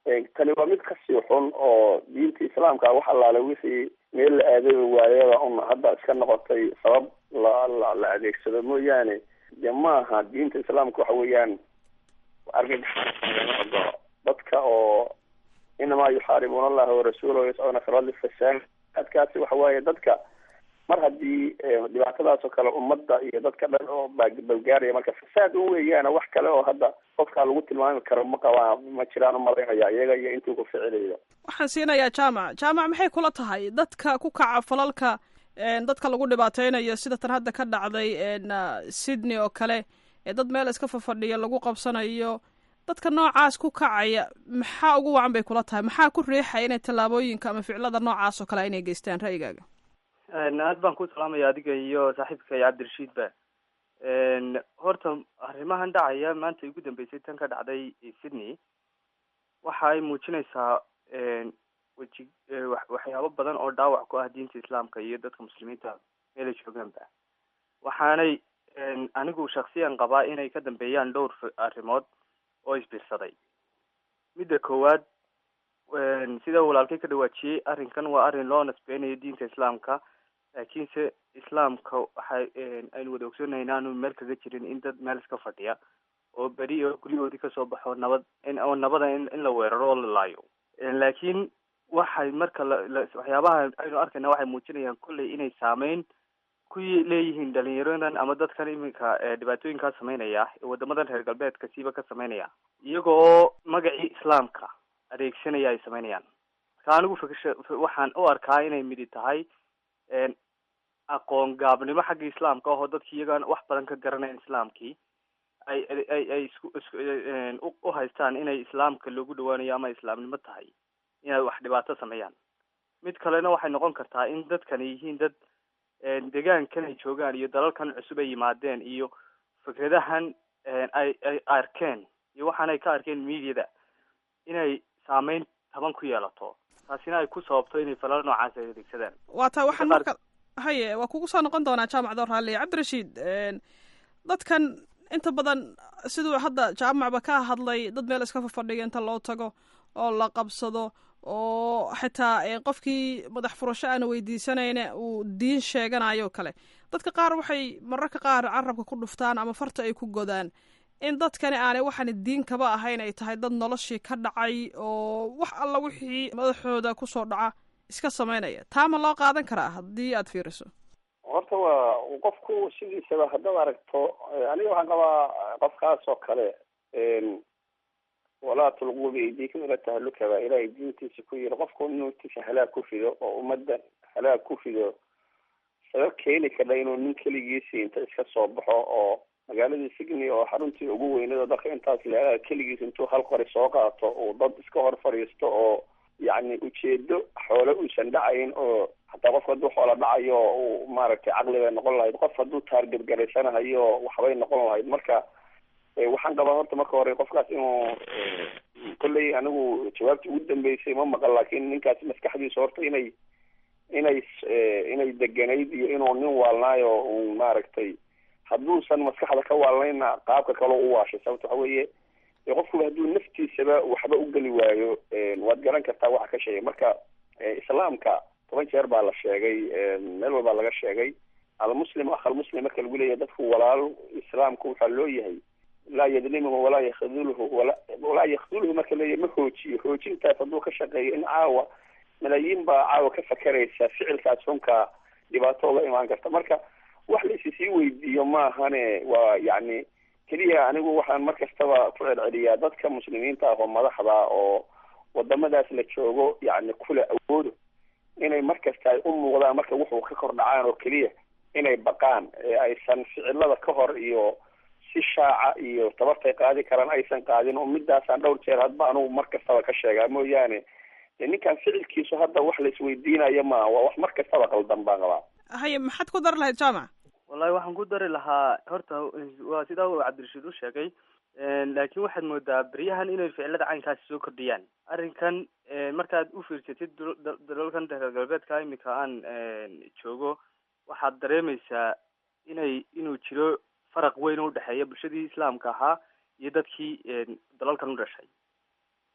tani waa mid kasii xun oo diinta islaamka wax allaale wixii meel la aaday waayada un hadda iska noqotay sabab la la la adeegsado mooyaane de maaha diinta islaamka waxa weeyaan argagax dadka oo inamaa yuxaaribuuna allaha warasuulahu yascuuna fi lardi fasaad adkaasi waxa waaye dadka mar haddii dhibaatadaas oo kale ummadda iyo dadka dhan oo balgaaraya marka fasaad u weeyaana wax kale oo hadda qofkaa lagu tilmaami karo ma qabaa ma jiraan umalaynaya iyaga iyo intuu ku ficilayo waxaan siinayaa jaamac jaamac maxay kula tahay dadka ku kaca falalka dadka lagu dhibaateynayo sida tan hadda ka dhacday sydney oo kale ee dad meel iska fafadhiya lagu qabsanayo dadka noocaas ku kacaya maxaa ugu wacan bay kula tahay maxaa ku riixaya inay tallaabooyinka ama ficilada noocaas oo kale inay geystaan ra'yigaaga aad baan ku salaamaya adiga iyo saaxiibka cabdirashiid ba horta arrimahan dhacaya maanta ugu dambeysay tan ka dhacday sydney waxa ay muujinaysaa weji waxyaabo badan oo dhaawac ku ah diinta islaamka iyo dadka muslimiinta meelay joogaanba waxaanay anigu shaksiyan qabaa inay ka dambeeyaan dhowr arrimood oo isbiirsaday midda koowaad sida walaalkay ka dhawaajiyey arrinkan waa arrin loo nasbeynayo diinta islaamka laakiinse islaamka waxay aynu wada ogsoonahay inaanu meel kaga jirin in dad meel iska fadhiya oo beri oo guryahoodii kasoo baxo nabad oo nabada in in la weeraro oo la laayo laakiin waxay marka la waxyaabaha aynu arkayna waxay muujinayaan kolley inay saameyn ku leeyihiin dhalinyaradan ama dadkan iminka dhibaatooyinkaa sameynaya ee wadamadan reer galbeedka siiba ka sameynaya iyaga oo magacii islaamka adeegsanaya ay sameynayaan marka anigu fikrsha waxaan u arkaa inay midi tahay aqoon gaabnimo xagga islaamka ahoo dadki iyagaan wax badan ka garanayn islaamkii ay ay ay isku isku u haystaan inay islaamka loogu dhawaanayo ama islaamnimo tahay inay wax dhibaato sameeyaan mid kalena waxay noqon kartaa in dadkani yihiin dad deegaankan ay joogaan iyo dalalkan cusub ay yimaadeen iyo fikradahan ay ay arkeen iyo waxaan ay ka arkeen mediada inay saameyn taban ku yeelato taasina ay ku sababto inay falal noocaas ay adeegsadaan waa taa waxaan marka haye waa kugu soo noqon doonaa jaamac door raalliya cabdirashiid dadkan inta badan siduu hadda jaamacba ka hadlay dad meel iska fafadhiya inta loo tago oo la qabsado oo xitaa qofkii madax furasho aana weydiisanayna uu diin sheeganayo kale dadka qaar waxay mararka qaar carabka ku dhuftaan ama farta ay ku godaan in dadkani aanay waxaan diin kaba ahayn ay tahay dad noloshii ka dhacay oo wax alla wixii madaxooda kusoo dhaca iska sameynaya taa ma loo qaadan karaa haddii aada fiiriso horta waa qofku sidiisaba haddaad aragto aniga waxaan qabaa qofkaas oo kale walaa tulquu biaydiikum ila tahaluka baa ilaahay diintiisa ku yiri qofku inuu tiisa halaag ku fido oo ummadda halaag ku fido sabab keeni kara inuu nin keligiisi inta iska soo baxo oo magaaladii sydney oo xaruntii ugu weyneed oo dadka intaas leedaha keligiis intuu hal qori soo qaato uu dad iska hor fadhiisto oo yacni ujeedo xoole uusan dhacayn oo hataa qofka hadduu xoola dhacayo uu maaragtay caqli bay noqon lahayd qof hadduu taargergaraysanahayo waxbay noqon lahayd marka waxaan qabaa horta marka hore qofkaas inuu kolley anigu jawaabtii ugu dambeysay ma maqan laakiin ninkaas maskaxdiisa horta inay inay inay deganayd iyo inuu nin waalnaayo un maaragtay hadduusan maskaxda ka waalnayna qaabka kaloo u waashay sababta waxa weeye qofkuba hadduu naftiisaba waxba u geli waayo waad garan kartaa waxa ka sheegay marka islaamka toban jeer baa la sheegay meel walbaa laga sheegay almuslim akh almuslim marka lagu leeyahay dadku walaal islaamku waxaa loo yahay laa yadlimuhu walaa yakdulhu wala walaa yakdulhu marka leeyahay ma hoojiyo hoojintaas hadduu ka shaqeeyo in caawa malaayiin baa caawa ka fakeraysa ficilkaas xunka dhibaato uga imaan karta marka wax la isi sii weydiiyo maahane waa yacni keliya anigu waxaan mar kastaba ku celceliyaa dadka muslimiinta ah oo madaxda oo wadamadaas la joogo yacni kula awoodo inay mar kasta ay u muuqdaan marka wuxuu ka kor dhacaan oo keliya inay baqaan ee aysan ficilada ka hor iyo si shaaca iyo tabartay qaadi karaan aysan qaadin oo midaasaan dhowr jeer hadba anugu mar kastaba ka sheegaa mooyaane ninkan ficilkiisu hadda wax la isweydiinayo maaha waa wax mar kastaba qaldan baan qabaa haye maxaad ku dari lahayd jaamac wallahi waxaan ku dari lahaa horta waa sidaa uu cabdirashiid u sheegay laakiin waxaad moodaa beryahan inay ficilada caynkaasi soo kordhiyaan arrinkan markaad u fiirsatid dalalkan reer galbeedka imika aan joogo waxaad dareemaysaa inay inuu jiro faraq weyn oo udhexeeya bulshadii islaamka ahaa iyo dadkii dalalkan u dhashay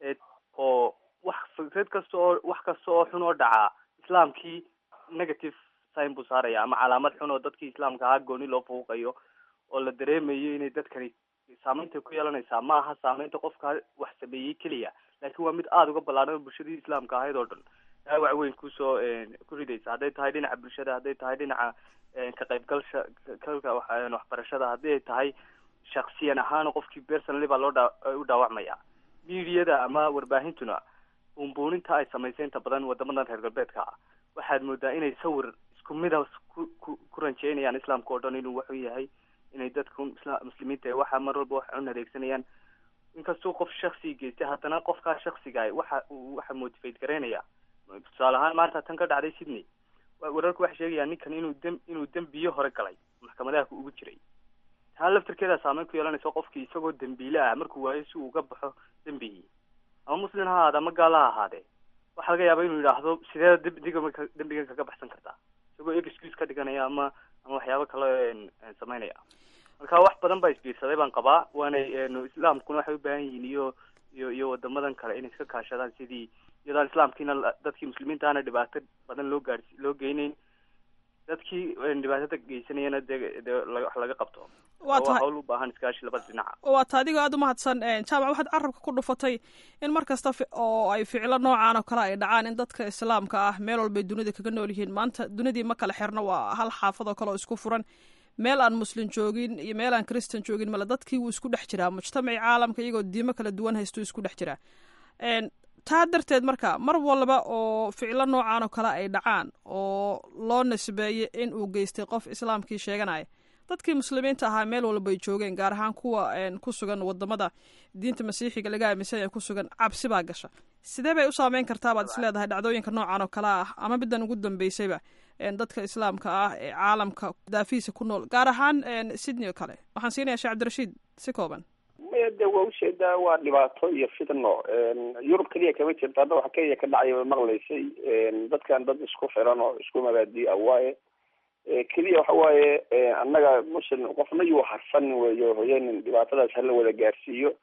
oo wax fikrad kasta oo wax kasta oo xun oo dhacaa islaamkii negative sign buu saaraya ama calaamad xun oo dadkii islaamka ahaa gooni loo fuuqayo oo la dareemayo inay dadkani saameynta ku yeelanaysaa ma aha saameynta qofka wax sameeyey keliya laakiin waa mid aada uga ballaadhan oo bulshadii islaamka ahayd oo dhan dhaawac weyn kusoo ku ridaysa hadday tahay dhinaca bulshada hadday tahay dhinaca ka qaybgalsha kalka waxbarashada haddii ay tahay shaksiyan ahaan qofkii personally baa loo dha u dhaawacmaya mediada ama warbaahintuna buunbuuninta ay samaysay inta badan wadamadan reer galbeedka ah waxaad moodaa inay sawir isku mida ku ku ku ranjeynayaan islaamka oo dhan inuu waxu yahay inay dadku isla muslimiinta waxa mar walba wax cun adeegsanayaan inkastuu qof shaksi geystay haddana qofkaa shaksiga waxa waxa motivate garaynaya tusaale ahaan maanta tan ka dhacday sydney wararku waxay sheegayaan ninkan inuu dem inuu dembiyo hore galay maxkamadaha ugu jiray taa laftirkeeda saameyn ku yeelanaysa qofkii isagoo dembiile ah markuu waayo si uu uga baxo dembigii ama muslim ha ahaade ama gaal ha ahaadee waxaa laga yaaba inuu yidhaahdo sidee ddiga dembigan kaga baxsan kartaa isagoo excuse ka dhiganaya ama ama waxyaabo kale sameynaya marka wax badan baa isbiirsaday baan qabaa waanay islaamkuna waxay u baahan yihiin iyo iyo iyo wadamadan kale inay iska kaashadaan sidii iyadaan islaamkiina dadkii muslimiinta ana dhibaato badan loo gaadhsi loo geyneyn dadkii dhibaatada geysanayana dee dee wax laga qabto waa tahay hawl u baahan iskaashi labada dhinaca waa ta adigoo aada umahadsan jaamac waxaad carabka ku dhufatay in mar kasta oo ay ficilo noocan oo kale ay dhacaan in dadka islaamka ah meel walbay dunida kaga nool yihiin maanta dunidii ma kala xirna waa hal xaafad oo kale oo isku furan meel aan muslim joogin iyo meel aan christan joogin male dadkii wuu isku dhex jiraa mujtamacii caalamka iyagoo diimo kala duwan haysto isku dhex jiraa taa darteed marka mar walba oo ficilo noocan oo kale ay dhacaan oo loo nisbeeyo in uu geystay qof islaamkii sheeganaya dadkii muslimiinta ahaa meel walba ay joogeen gaar ahaan kuwa ku sugan wadamada diinta masiixiga laga aaminsan yahay ku sugan cabsi baa gasha sidee bay u saameyn kartaa baad isleedahay dhacdooyinka noocan oo kale ah ama middan ugu dambeysayba dadka islaamka ah ee caalamka daafihiisa ku nool gaar ahaan sydney oo kale waxaan siinaya sheekh cabdirashiid si kooban maya de waa ujeedaa waa dhibaato iyo fitno yurub keliya kama jirto hadda waxa keliya ka dhacay way maqlaysay dadkan dad isku xiran oo isku mabaadi a waaye keliya waxa waaye annaga muslim qofna yuu harsan weyo hoyanin dhibaatadaas hala wada gaarsiiyo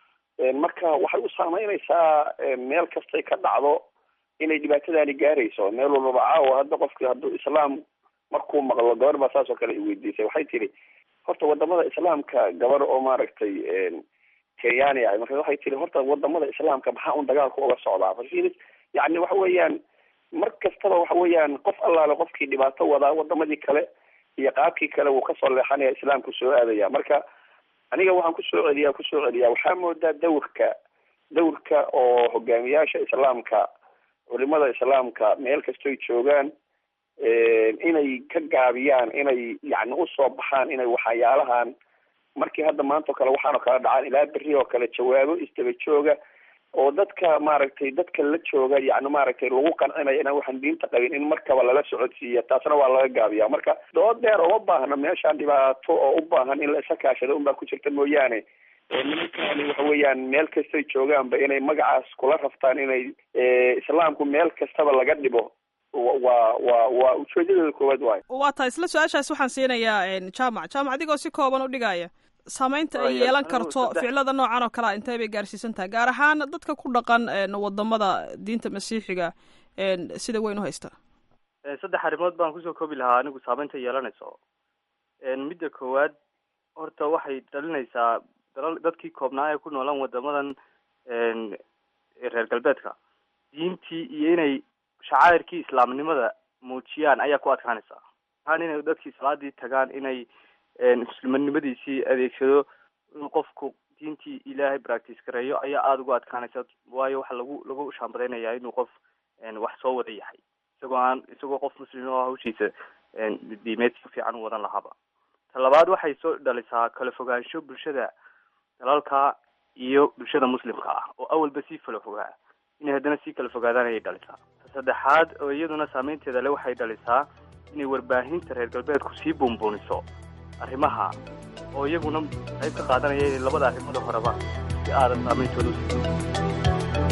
marka waxay u saameynaysaa meel kastay ka dhacdo inay dhibaatadaani gaarayso meel walbaba caawa hadda qofki hadduu islaam markuu maqlo gabar baa saas oo kale i weydiisay waxay tiri horta wadamada islaamka gabar oo maaragtay kenyaani ahay marka waxay tiri horta wadamada islaamka maxaa un dagaalku uga socdaa fasilis yani waxa weeyaan mar kastaba waxa weeyaan qof allaale qofkii dhibaato wadaa wadamadii kale iyo qaabkii kale wuu kasoo leexanaya islaamku soo aadaya marka aniga waxaan kusoo celiyaa kusoo celiyaa waxaa moodaa dawrka dawrka oo hogaamiyaasha islaamka culimada islaamka meel kastoy joogaan inay ka gaabiyaan inay yani usoo baxaan inay waxyaalahan markii hadda maanta oo kale waxaanoo kale dhacaan ilaa beri oo kale jawaabo isdaba jooga oo dadka maaragtay dadka la jooga yani maaragtay lagu qancinayo inaan waxaan diinta qabin in markaba lala socodsiiya taasna waa laga gaabiya marka dood dheer uma baahna meeshaan dhibaato oo u baahan in la isa kaashado unbaa ku jirta mooyaane nimankaani waxa weeyaan meel kastay joogaanba inay magacaas kula raftaan inay islaamku meel kastaba laga dhibo waa waa waa ujeedadooda koowaad waayo waa tahay isla su-aashaas waxaan siinayaa jaamac jaamac adigoo si kooban u dhigaya saameynta ay yeelan karto ficilada noocan oo kalea intee bay gaarsiisan tahay gaar ahaan dadka ku dhaqan wadamada diinta masiixiga sida weyn u haysta saddex arrimood baan kusoo koobi lahaa anigu saameynta yeelanayso midda koowaad horta waxay dhalinaysaa dalal dadkii koobnaa ee ku noolaan wadamadan reer galbeedka diintii iyo inay shacairkii islaamnimada muujiyaan ayaa ku adkaanaysa ahaan inay dadkii salaadii tagaan inay muslimanimadiisii adeegsado inuu qofku diintii ilaahay practice gareeyo ayaa aada ugu adkaanaysa waayo waxaa lagu lagu shaambadaynayaa inuu qof wax soo wada yahay isagoo aan isagoo qof muslim oo hawshiisa diimeed si fiican u wadan lahaaba ta labaad waxay soo dhalisaa kala fogaansho bulshada dalalka iyo bulshada muslimka ah oo awalba sii kala fogaa inay haddana sii kala fogaadaan ayay dhalisaa ta saddexaad oo iyaduna saameynteeda le waxay dhalisaa inay warbaahinta reer galbeedku sii buunbuuniso arrimaha oo iyaguna qayb ka qaadanaya inay labada arrimooda horeba si aadan saameyntooda usi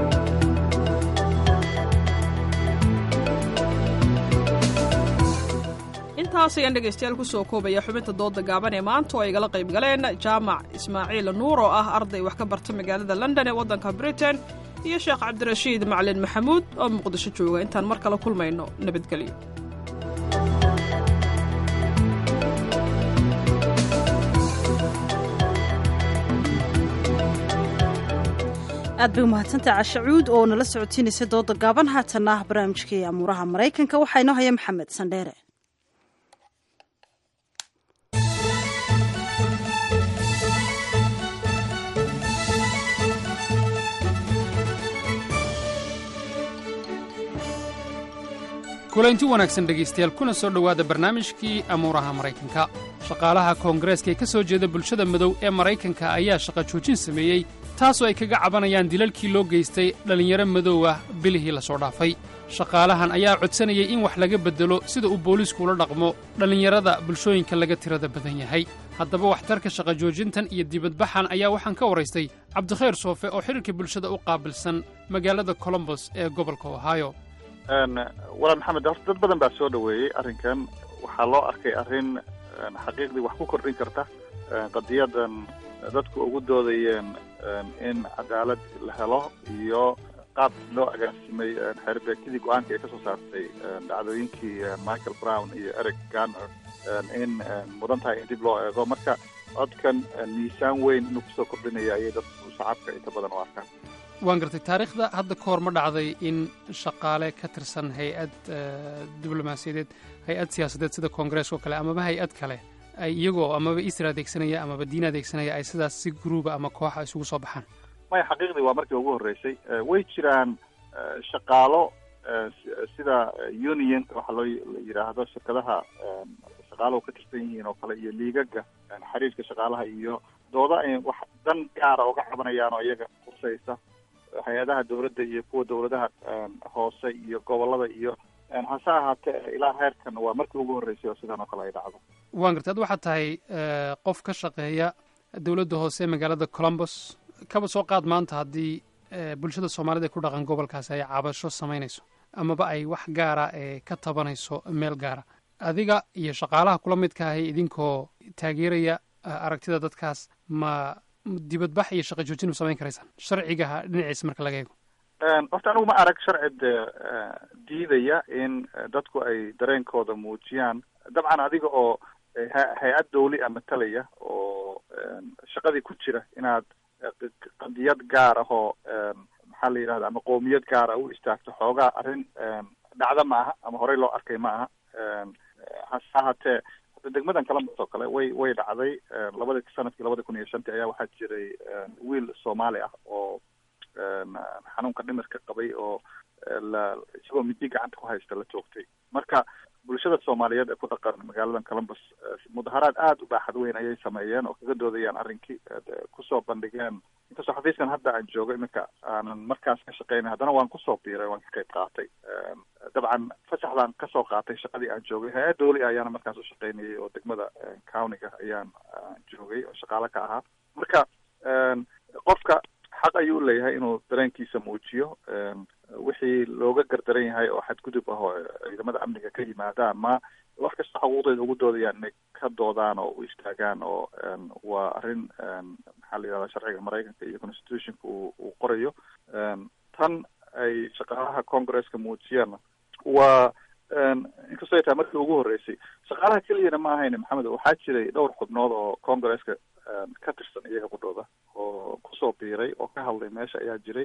intaas ayaan dhegaystayaal kusoo koobaya xubinta dooda gaaban ee maanta oo ay igala qayb galeen jaamac ismaaciil nuur oo ah arday wax ka barta magaalada london ee waddanka britain iyo sheekh cabdirashiid macalin maxamuud oo muqdisho jooga intaan mar kale kulmayno nabadgelyo aad bay umahadsantaha cashacuud oo nala socotiinaysa dooda gaaban haatanna ah barnaamijkii amuuraha maraykanka waxaa inoo haya maxamed sandheere kulaynti wanaagsan dhegaystayaal kuna soo dhowaada barnaamijkii amuuraha maraykanka shaqaalaha koongareeska ee ka soo jeeda bulshada madow ee maraykanka ayaa shaqa joojin sameeyey taasoo ay kaga cabanayaan dilalkii loo geystay dhallinyaro madow ah bilihii la soo dhaafay shaqaalahan ayaa codsanayay in wax laga beddelo sida uu booliisku ula dhaqmo dhallinyarada bulshooyinka laga tirada badan yahay haddaba waxtarka shaqa joojintan iyo dibadbaxan ayaa waxaan ka waraystay cabdikhayr soofe oo xidhiirka bulshada u qaabilsan magaalada colombos ee gobolka ohio walaal maxamed horta dad badan baa soo dhoweeyey arrinkan waxaa loo arkay arrin xaqiiqdii wax ku kordhin karta qadiyadan dadku ugu doodayeen in cadaalad la helo iyo qaab loo agaasimay xeerbeegtidii go-aanka ay ka soo saartay dhacdooyinkii michael brown iyo eric garner in mudan tahay in dib loo eego marka codkan miisaan weyn inuu kusoo kordhinaya ayay dadku shacabka inta badan u arkaan waan gartay taariikhda hadda ka hor ma dhacday in shaqaale ka tirsan hay-ad diblomaasiyadeed hay-ad siyaasadeed sida koongareeska oo kale amaba hay-ad kale ay iyagoo amaba isra adeegsanaya amaba diin adeegsanaya ay sidaas si gruuba ama kooxa isugu soo baxaan maya xaqiiqdii waa markii ugu horreysay way jiraan shaqaalo sida union waxaa loo yidhaahdo shirkadaha shaqaaluhu ka tirsan yihiin oo kale iyo liigaga xiriirka shaqaalaha iyo dooda ay wax dan gaara uga cabanayaan oo iyaga khusaysa hay-adaha dawladda iyo kuwa dawladaha hoose iyo gobolada iyo hase ahaatee ilaa heerkan waa markii ugu horreysay oo sidan oo kale ay dhacdo waan gartay ad waxaad tahay qof ka shaqeeya dowladda hoose ee magaalada colombos kaba soo qaad maanta haddii bulshada soomaalida ee ku dhaqan gobolkaasi ay cabasho samaynayso amaba ay wax gaara ee ka tabanayso meel gaara adiga iyo shaqaalaha kula midka ahay idinkoo taageeraya aragtida dadkaas ma dibadbax iyo shaqa joojin ma samayn karaysaan sharcigaha dhinaciisa marka laga eego horta anigu ma arag sharci diidaya in dadku ay dareenkooda muujiyaan dabcan adiga oo hay-ad dawli a matalaya oo shaqadii ku jira inaad qadiyad gaar ah oo maxaa la yidhahda ama qowmiyad gaara u istaagto xoogaa arrin dhacda ma aha ama horey loo arkay ma aha hase ahaatee degmadan columbus oo kale way way dhacday labadi sanadkii labada kun iyo shantii ayaa waxaa jiray wiil soomaali ah oo xanuunka dhimirka qabay oo la isagoo midi gacanta ku haysta la joogtay marka bulshada soomaaliyeed ee ku dhaqan magaaladan columbus mudaharaad aada u baaxad weyn ayay sameeyeen oo kaga doodayaan arrinkii kusoo bandhigeen inkastoo xafiiskan hadda aan joogo iminka aanan markaas ka shaqeynay haddana waan kusoo biiray waan ka qayb qaatay dabcan fasaxdaan kasoo qaatay shaqadii aan joogay hay-ad dawli ayaana markaas u shaqeynayay oo degmada countiga ayaan joogay oo shaqaale ka ahaa marka qofka xaq ayuu u leeyahay inuu dareenkiisa muujiyo wixii looga gardaran yahay oo xadgudub ah oo ciidamada amniga ka yimaadaan ma wax kasta xuquuqdeeda ugu doodayaan inay ka doodaan oo u istaagaan oo waa arrin maxaa la yidhahda sharciga maraykanka iyo constitutionka uu uu qorayo tan ay shaqaalaha congresska muujiyaan waa inkastoo ay tahay markii ugu horreysay shaqaalaha keliyana ma ahayn maxamed waxaa jiray dhowr xubnood oo congresska ka tirsan iyaga qudhooda oo kusoo biiray oo ka hadlay meesha ayaa jiray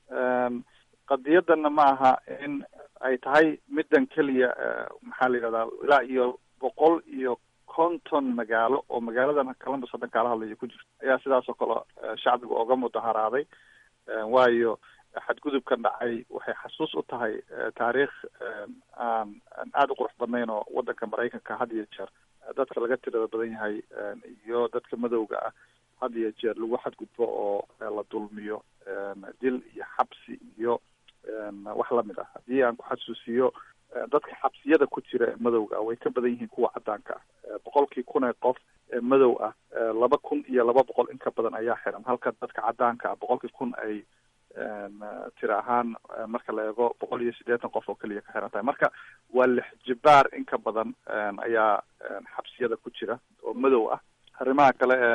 qadiyadanna ma aha in ay tahay middan keliya maxaa la yidhahdaa ilaa iyo boqol iyo konton magaalo oo magaaladan columbus haddan kaala hadlayo ku jirto ayaa sidaas oo kale shacbiga oga mudaharaaday waayo xadgudubkan dhacay waxay xasuus u tahay taariikh aan aada u qurux badnayn oo waddanka maraykanka had iyo jeer dadka laga tirada badan yahay iyo dadka madowga ah had iyo jeer lagu xadgudbo oo la dulmiyo dil iyo xabsi iyo wax lamid ah haddii aan ku xasuusiyo dadka xabsiyada ku jira ee madowga ah way ka badan yihiin kuwa caddaanka ah boqolkii kun ee qof ee madow ah laba kun iyo laba boqol in ka badan ayaa xiran halka dadka caddaanka ah boqolkii kun ay tira ahaan marka la eego boqol iyo siddeetan qof oo keliya ka xiran tahay marka waa lix jibaar in ka badan ayaa xabsiyada ku jira oo madow ah arrimaha kale ee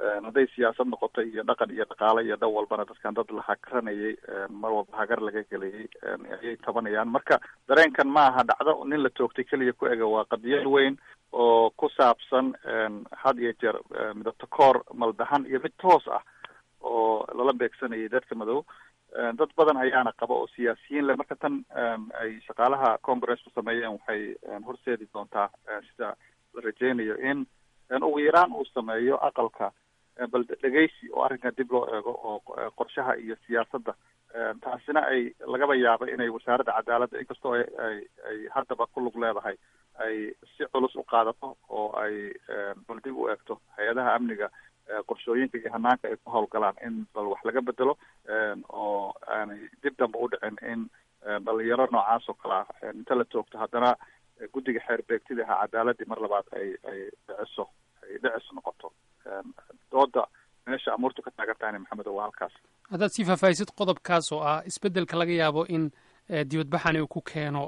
hadday siyaasad noqoto iyo dhaqan iyo dhaqaale iyo dhan walbana dadkan dad la hagranayay mar walba hagar laga gelayay ayay tabanayaan marka dareenkan ma aha dhacdo nin la toogtay keliya ku ega waa qadiyad weyn oo ku saabsan had iyo jeer midabta koor maldahan iyo mid toos ah oo lala beegsanayay dadka madow dad badan ayaana qaba oo siyaasiyiin leh marka tan ay shaqaalaha congresska sameeyeen waxay horseedi doontaa sida la rajeynayo in ugu yaraan uu sameeyo aqalka bal dhegeysi oo arrinkan dib loo eego oo qorshaha iyo siyaasadda taasina ay lagaba yaabo inay wasaaradda cadaaladda inkastoo ay ay ay haddaba ku lug leedahay ay si culus u qaadato oo ay bal dib u eegto hay-adaha amniga qorshooyinka iyo hanaanka ay ku hawlgalaan in bal wax laga bedelo oo aanay dib dambe u dhicin in dhalinyaro noocaas oo kale ah inta la toogto haddana guddiga xeer beegtida ahaa cadaaladii mar labaad ay ay dhiciso ay dhicis noqoto dooda meesha amuurtu ka taagan tahayna maxamed waa halkaas haddaad sii faahfaahisid qodobkaas oo ah isbeddelka laga yaabo in dibadbaxani uu ku keeno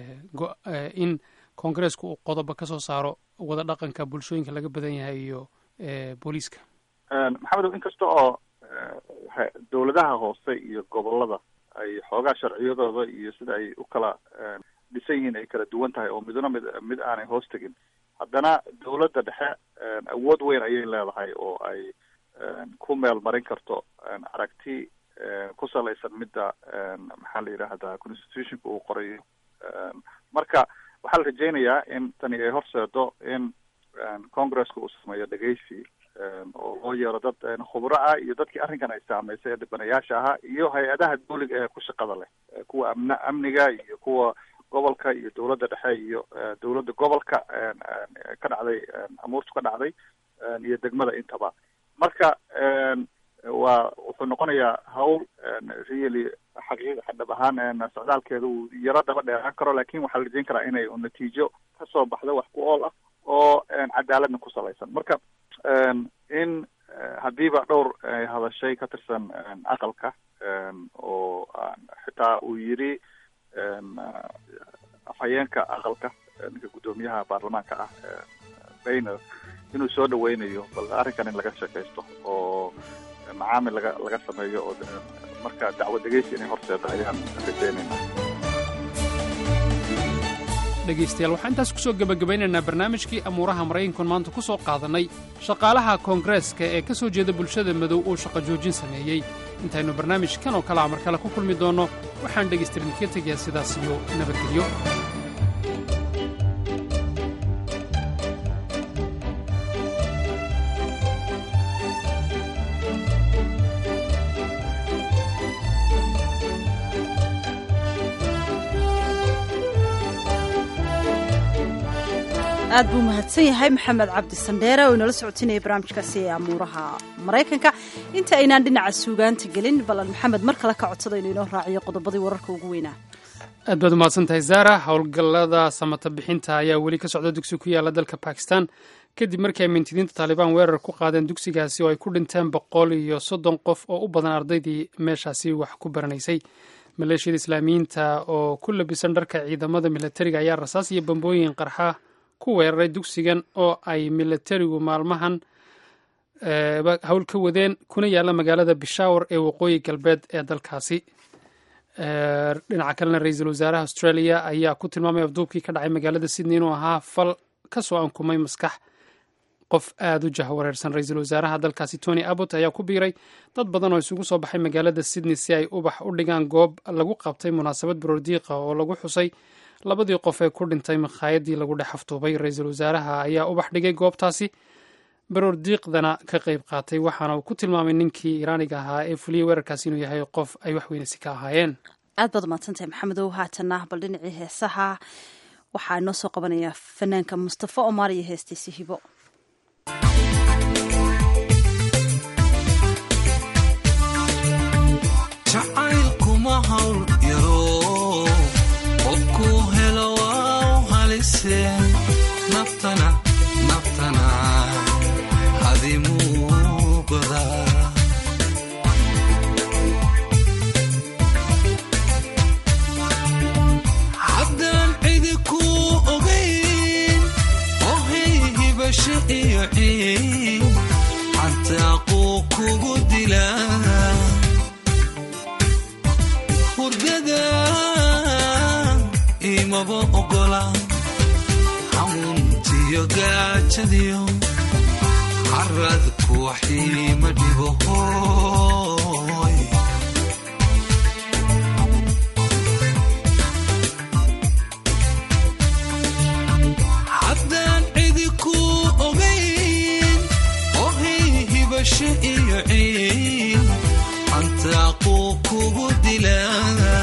in koongareesku uu qodobo ka soo saaro wada dhaqanka bulshooyinka laga badan yahay iyo booliiska maxamedow inkasta oo dowladaha hoose iyo gobolada ay xoogaa sharciyadooda iyo sida ay u kala dhisan yihiin ay kala duwan tahay oo midna mid mid aanay hoos tegin haddana dowladda dhexe awood weyn ayay leedahay oo ay ku meel marin karto aragti ku salaysan midda maxaa la yidhaahdaa constitutionka uu qorayo marka waxaa la rajeynayaa in tani ay horseedo in congresska uu sameeyo dhegeysi oo loo yeero dad khubro ah iyo dadkii arrinkan ay saameysay ee dhibanayaasha ahaa iyo hay-adaha dawliga ee ku shaqada leh kuwa amn amniga iyo kuwa gobolka iyo dowladda dhexe iyo dowladda gobolka ka dhacday amuurtu ka dhacday iyo degmada intaba marka waa wuxuu noqonayaa hawl really xaqiiq dhab ahaan socdaalkeeda uu yaro daba dheeraan karo lakin waxaa la rajeyn karaa inay natiijo kasoo baxdo wax ku ool ah oo cadaaladna ku salaysan marka in haddiiba dhowr hadashay ka tirsan aqalka oo xitaa uu yiri afhayeenka aqalka ninka guddoomiyaha baarlamaanka ah bayner inuu soo dhaweynayo bal arrinkan in laga sheekaysto oo macaamil laga laga sameeyo oo marka dacwo dhegeysi inay horseeda ayaan rajeynayna dhegaystayaal waxaan intaas ku soo gebagabaynaynaa barnaamijkii amuuraha maraykankan maanta ku soo qaadannay shaqaalaha koongareeska ee ka soo jeeda bulshada madow uu shaqo joojin sameeyey intaynu barnaamijkan oo kale a mar kale ku kulmi doonno waxaan dhegaystarin ka tegayaa sidaas iyo nabadgelyo aad buu mahadsan yahay maxamed cabdi sandheere oo inala socotinaya barnaamijkaasi ee amuuraha maraykanka inta aynaan dhinaca suugaanta gelin balan maxamed mar kale ka codsada inuu inoo raaciyo qodobadii wararka ugu weynaa aad baad umahadsan tahay zara howlgallada samata bixinta ayaa weli ka socda dugsi ku yaala dalka bakistan kadib markii ay mintidiinta taalibaan weerar ku qaadeen dugsigaasi oo ay ku dhinteen boqol iyo soddon qof oo u badan ardaydii meeshaasi wax ku baranaysay maleeshiyada islaamiyiinta oo ku labisan dharka ciidamada milatariga ayaa rasaas iyo bambooyin qarxa ku weeraray dugsigan oo ay milatarigu maalmahan hawl ka wadeen kuna yaalla magaalada bishawar ee waqooyi galbeed ee dalkaasi dhinaca kalena ra-iisul wasaaraha australia ayaa ku tilmaamay afduubkii ka dhacay magaalada sydney inuu ahaa fal ka soo ankumay maskax qof aada u jahwareersan ra-iisul wasaaraha dalkaasi tony abbot ayaa ku biiray dad badan oo isugu soo baxay magaalada sydney si ay ubax u dhigaan goob lagu qabtay munaasabad baroordiiqa oo lagu xusay labadii qof ee ku dhintay makhaayadii lagu dhex aftuubay ra-iisul wasaaraha ayaa ubax dhigay goobtaasi baroor diiqdana ka qayb qaatay waxaana uu ku tilmaamay ninkii iraaniga ahaa ee fuliyey weerarkaasi inuu yahay qof ay wax weynasi ka ahaayeen aad baad umahadsantahay maxamedow haatana bal dhinacii heesaha waxaa inoo soo qabanaya fanaanka mustafa omar iyo heestiisi hibo naftana naftana hadimuugoda haddaan cidi ku ogayn ohay hibasha imaba ogola xanuuntiyo gaajadiyo caradku waxiima dhibo hooy haddaan cidi ku ogayn ohay hibasho iyo ciin cantaaquu kugu dilaa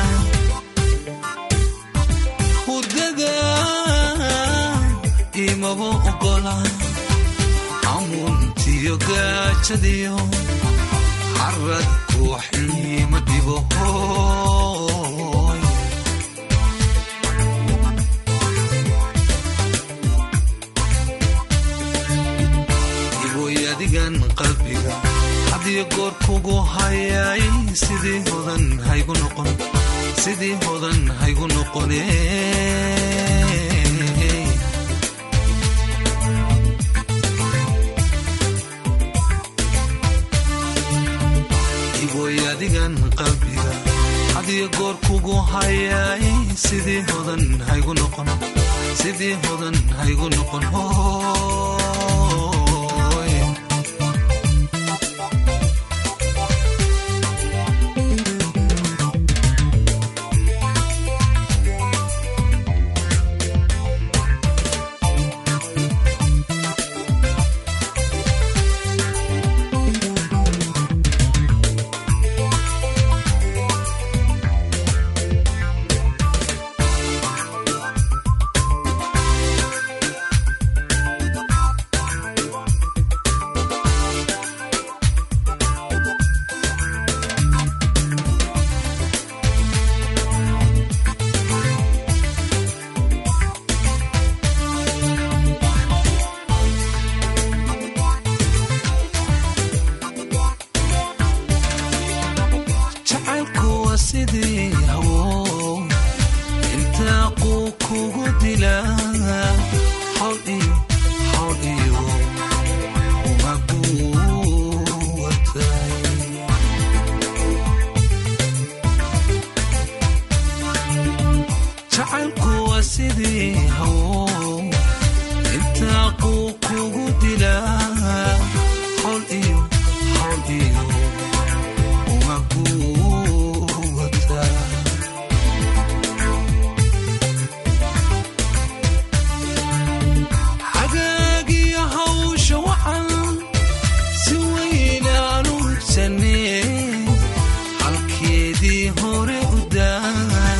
hudada imaba ogola amuntiyo gaajadiyo caradku waxiima dhibo hooy iboy adigan qalbiga hadiyo goor kugu hayay sidii hodan haygu noqon sidii hodan haygu noqone iboy adigan qalbiga hadiyo goor kugu hayay sidii hodan haygu noqon sidii hodan haygu noqon hooy jacaylku waa sidii hawo intaa quu kugu dilaa hawl iyo hawl iyo umaguwatay jacaylku waa sidii hawo intaa quu kugu dilaa hawl iyo hawl iyo umaguwatay xagaagiyo hawsha wacan si weynaan u hubsanee halkeedii hore u daa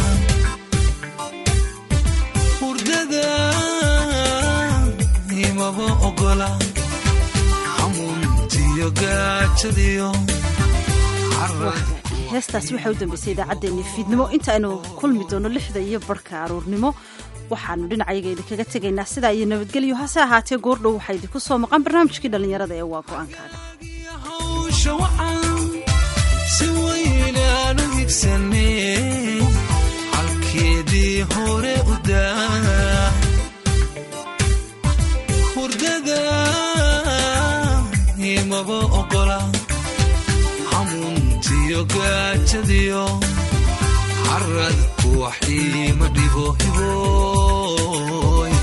hurdada imaba ogola xamuuntiyo gaajadiyo heestaasi waxaa u dambeysay idaacaddeenni fiidnimo inta aynu kulmi doono lixda iyo barhka aruurnimo waxaanu dhinacayaga idinkaga tegaynaa sidaa iyo nabadgelyo hase ahaatee goordhow waxaa idinku soo maqan barnaamijkii dhallinyarada ee waa go-aankaaga hawsha wacan si weynaan u higsanee halkeedii hore u daa hurdada imaba ogola xamuuntiyo gaajadiyo caradku waxiima dhibo hibooy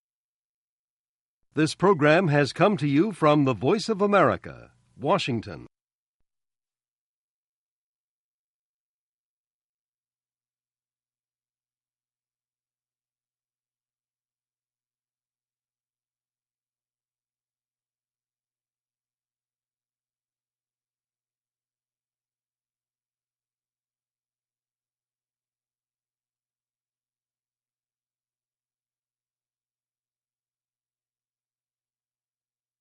This program has come to you from the Voice of America, Washington.